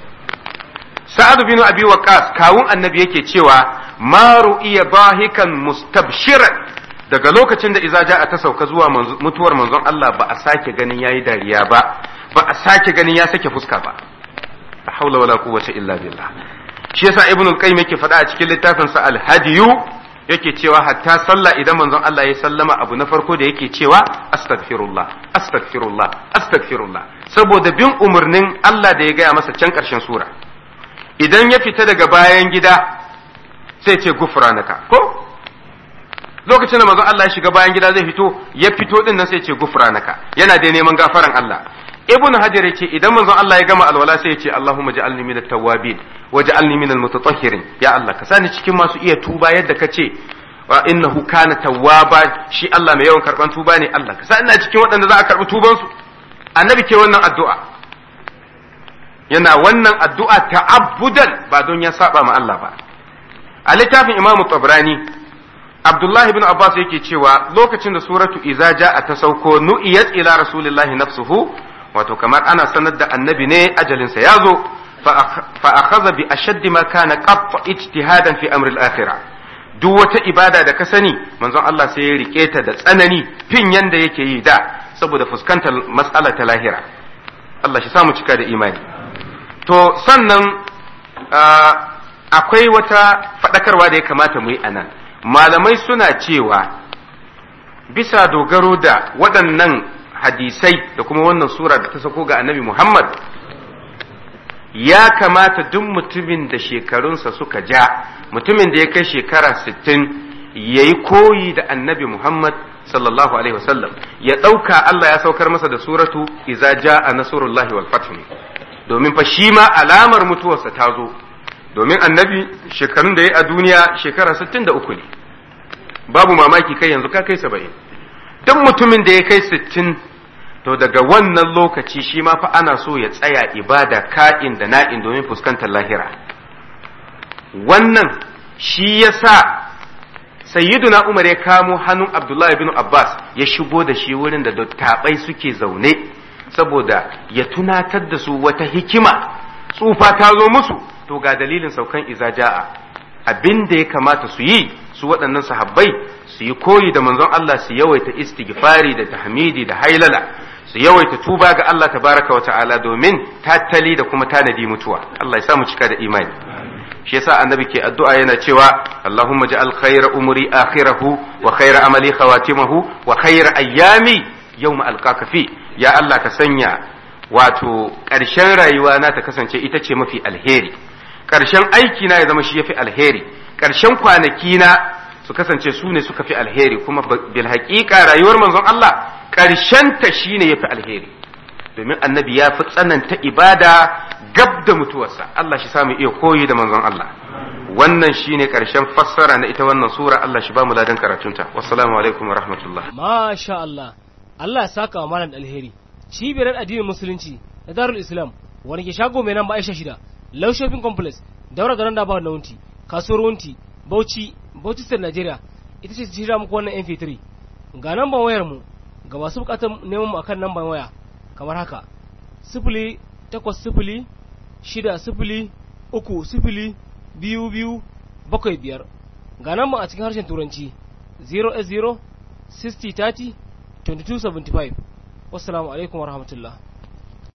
sa'ad bin abi waqas kawun annabi yake cewa ma ru'iya bahikan mustabshiran daga lokacin da iza ja'a ta sauka zuwa mutuwar manzon Allah ba a sake ganin yayi dariya ba ba a sake ganin ya sake fuska ba la haula wala quwwata illa billah shi yasa ibnu qayyim yake faɗa a cikin littafin sa al-hadiyu yake cewa hatta sallah idan manzon Allah ya sallama abu na farko da yake cewa astaghfirullah astaghfirullah astaghfirullah saboda bin umarnin Allah da ya gaya masa can ƙarshen sura idan ya fita daga bayan gida sai ce gufranaka ko lokacin da manzon Allah ya shiga bayan gida zai fito ya fito din nan sai ce gufranaka yana da neman gafaran Allah ibn hajar yace idan manzon Allah ya gama alwala sai ya ce Allahumma ja'alni minat tawwabin waj'alni minal mutatahhirin ya Allah ka sani cikin masu iya tuba yadda ka ce wa innahu kana tawwaba shi Allah mai yawan karban tuba ne Allah ka sani ina cikin waɗanda za a karbi tuban su annabi ke wannan addu'a yana wannan addu'a ta'abbudan ba don ya saba ma Allah ba a littafin Imam Tabrani Abdullahi ibn Abbas yake cewa lokacin da suratu iza ja'a ta sauko nu'iyat ila rasulillahi nafsuhu wato kamar ana sanar da annabi ne ajalinsa ya zo fa akhadha bi ashaddi ma kana qatta ijtihadan fi amri al-akhirah duk wata ibada da ka sani manzon Allah sai ya rike ta da tsanani fin yanda yake yi da saboda fuskantar mas'ala ta lahira Allah shi samu cika da imani to sannan akwai wata fadakarwa da ya kamata mu yi anan malamai suna cewa bisa dogaro da waɗannan hadisai da kuma wannan sura da ta sako ga annabi Muhammad ya kamata duk mutumin da shekarunsa suka ja mutumin da ya kai shekara sittin ya yi koyi da annabi Muhammad sallallahu alaihi wasallam ya ɗauka Allah ya saukar masa da suratu iza ja'a nasrullahi wal fath domin fa shi ma alamar mutuwarsa ta zo domin annabi shekarun da ya a duniya shekara sittin da uku ne babu mamaki kai yanzu ka kai saba'in duk mutumin da ya kai sittin to daga wannan lokaci shi ma fa ana so ya tsaya ibada ka'in da na'in domin fuskantar lahira wannan shi ya sa sayyiduna umar ya kamo hannun abdullahi bin abbas ya shigo da shi wurin da dattabai suke zaune saboda ya tunatar da su wata hikima tsufa ta zo musu to ga dalilin saukan izaja'a abin da ya kamata su yi su waɗannan sahabbai su yi koyi da manzon Allah su yawaita istighfari da tahmidi da hailala su yawaita tuba ga Allah tabaraka wa ta'ala domin tattali da kuma tanadi mutuwa Allah ya samu cika da imani shi yasa annabi ke addu'a yana cewa Allahumma ja'al khayra umri akhirahu wa khayra amali khawatimahu wa khayra ayyami yawma alqaka fi ya Allah ka sanya wato ƙarshen rayuwa na ta kasance ita ce mafi alheri ƙarshen aiki na ya zama shi yafi alheri ƙarshen kwanaki na su kasance su ne suka fi alheri kuma bil haƙiƙa rayuwar manzon Allah ta shine yafi alheri domin annabi ya fi tsananta ibada gab da mutuwarsa Allah shi samu iya koyi da manzon Allah wannan shine ƙarshen fassara na ita wannan sura Allah shi ba mu ladan karatunta wassalamu alaikum wa rahmatullah masha Allah Allah ya saka wa malam alheri cibiyar addinin musulunci da darul islam wani ke shago mai nan ba aisha shida low shopping complex daura da randa ba na wunti kasuwar wunti bauchi bauchi state nigeria ita ce shirya muku wannan mp3 ga namban wayar mu ga masu bukatar neman mu akan namban waya kamar haka sifili takwas sifili shida sifili uku sifili biyu biyu bakwai biyar ga namban a cikin harshen turanci 0 0 60 30 2275 wassalamu alaikum warahmatullahi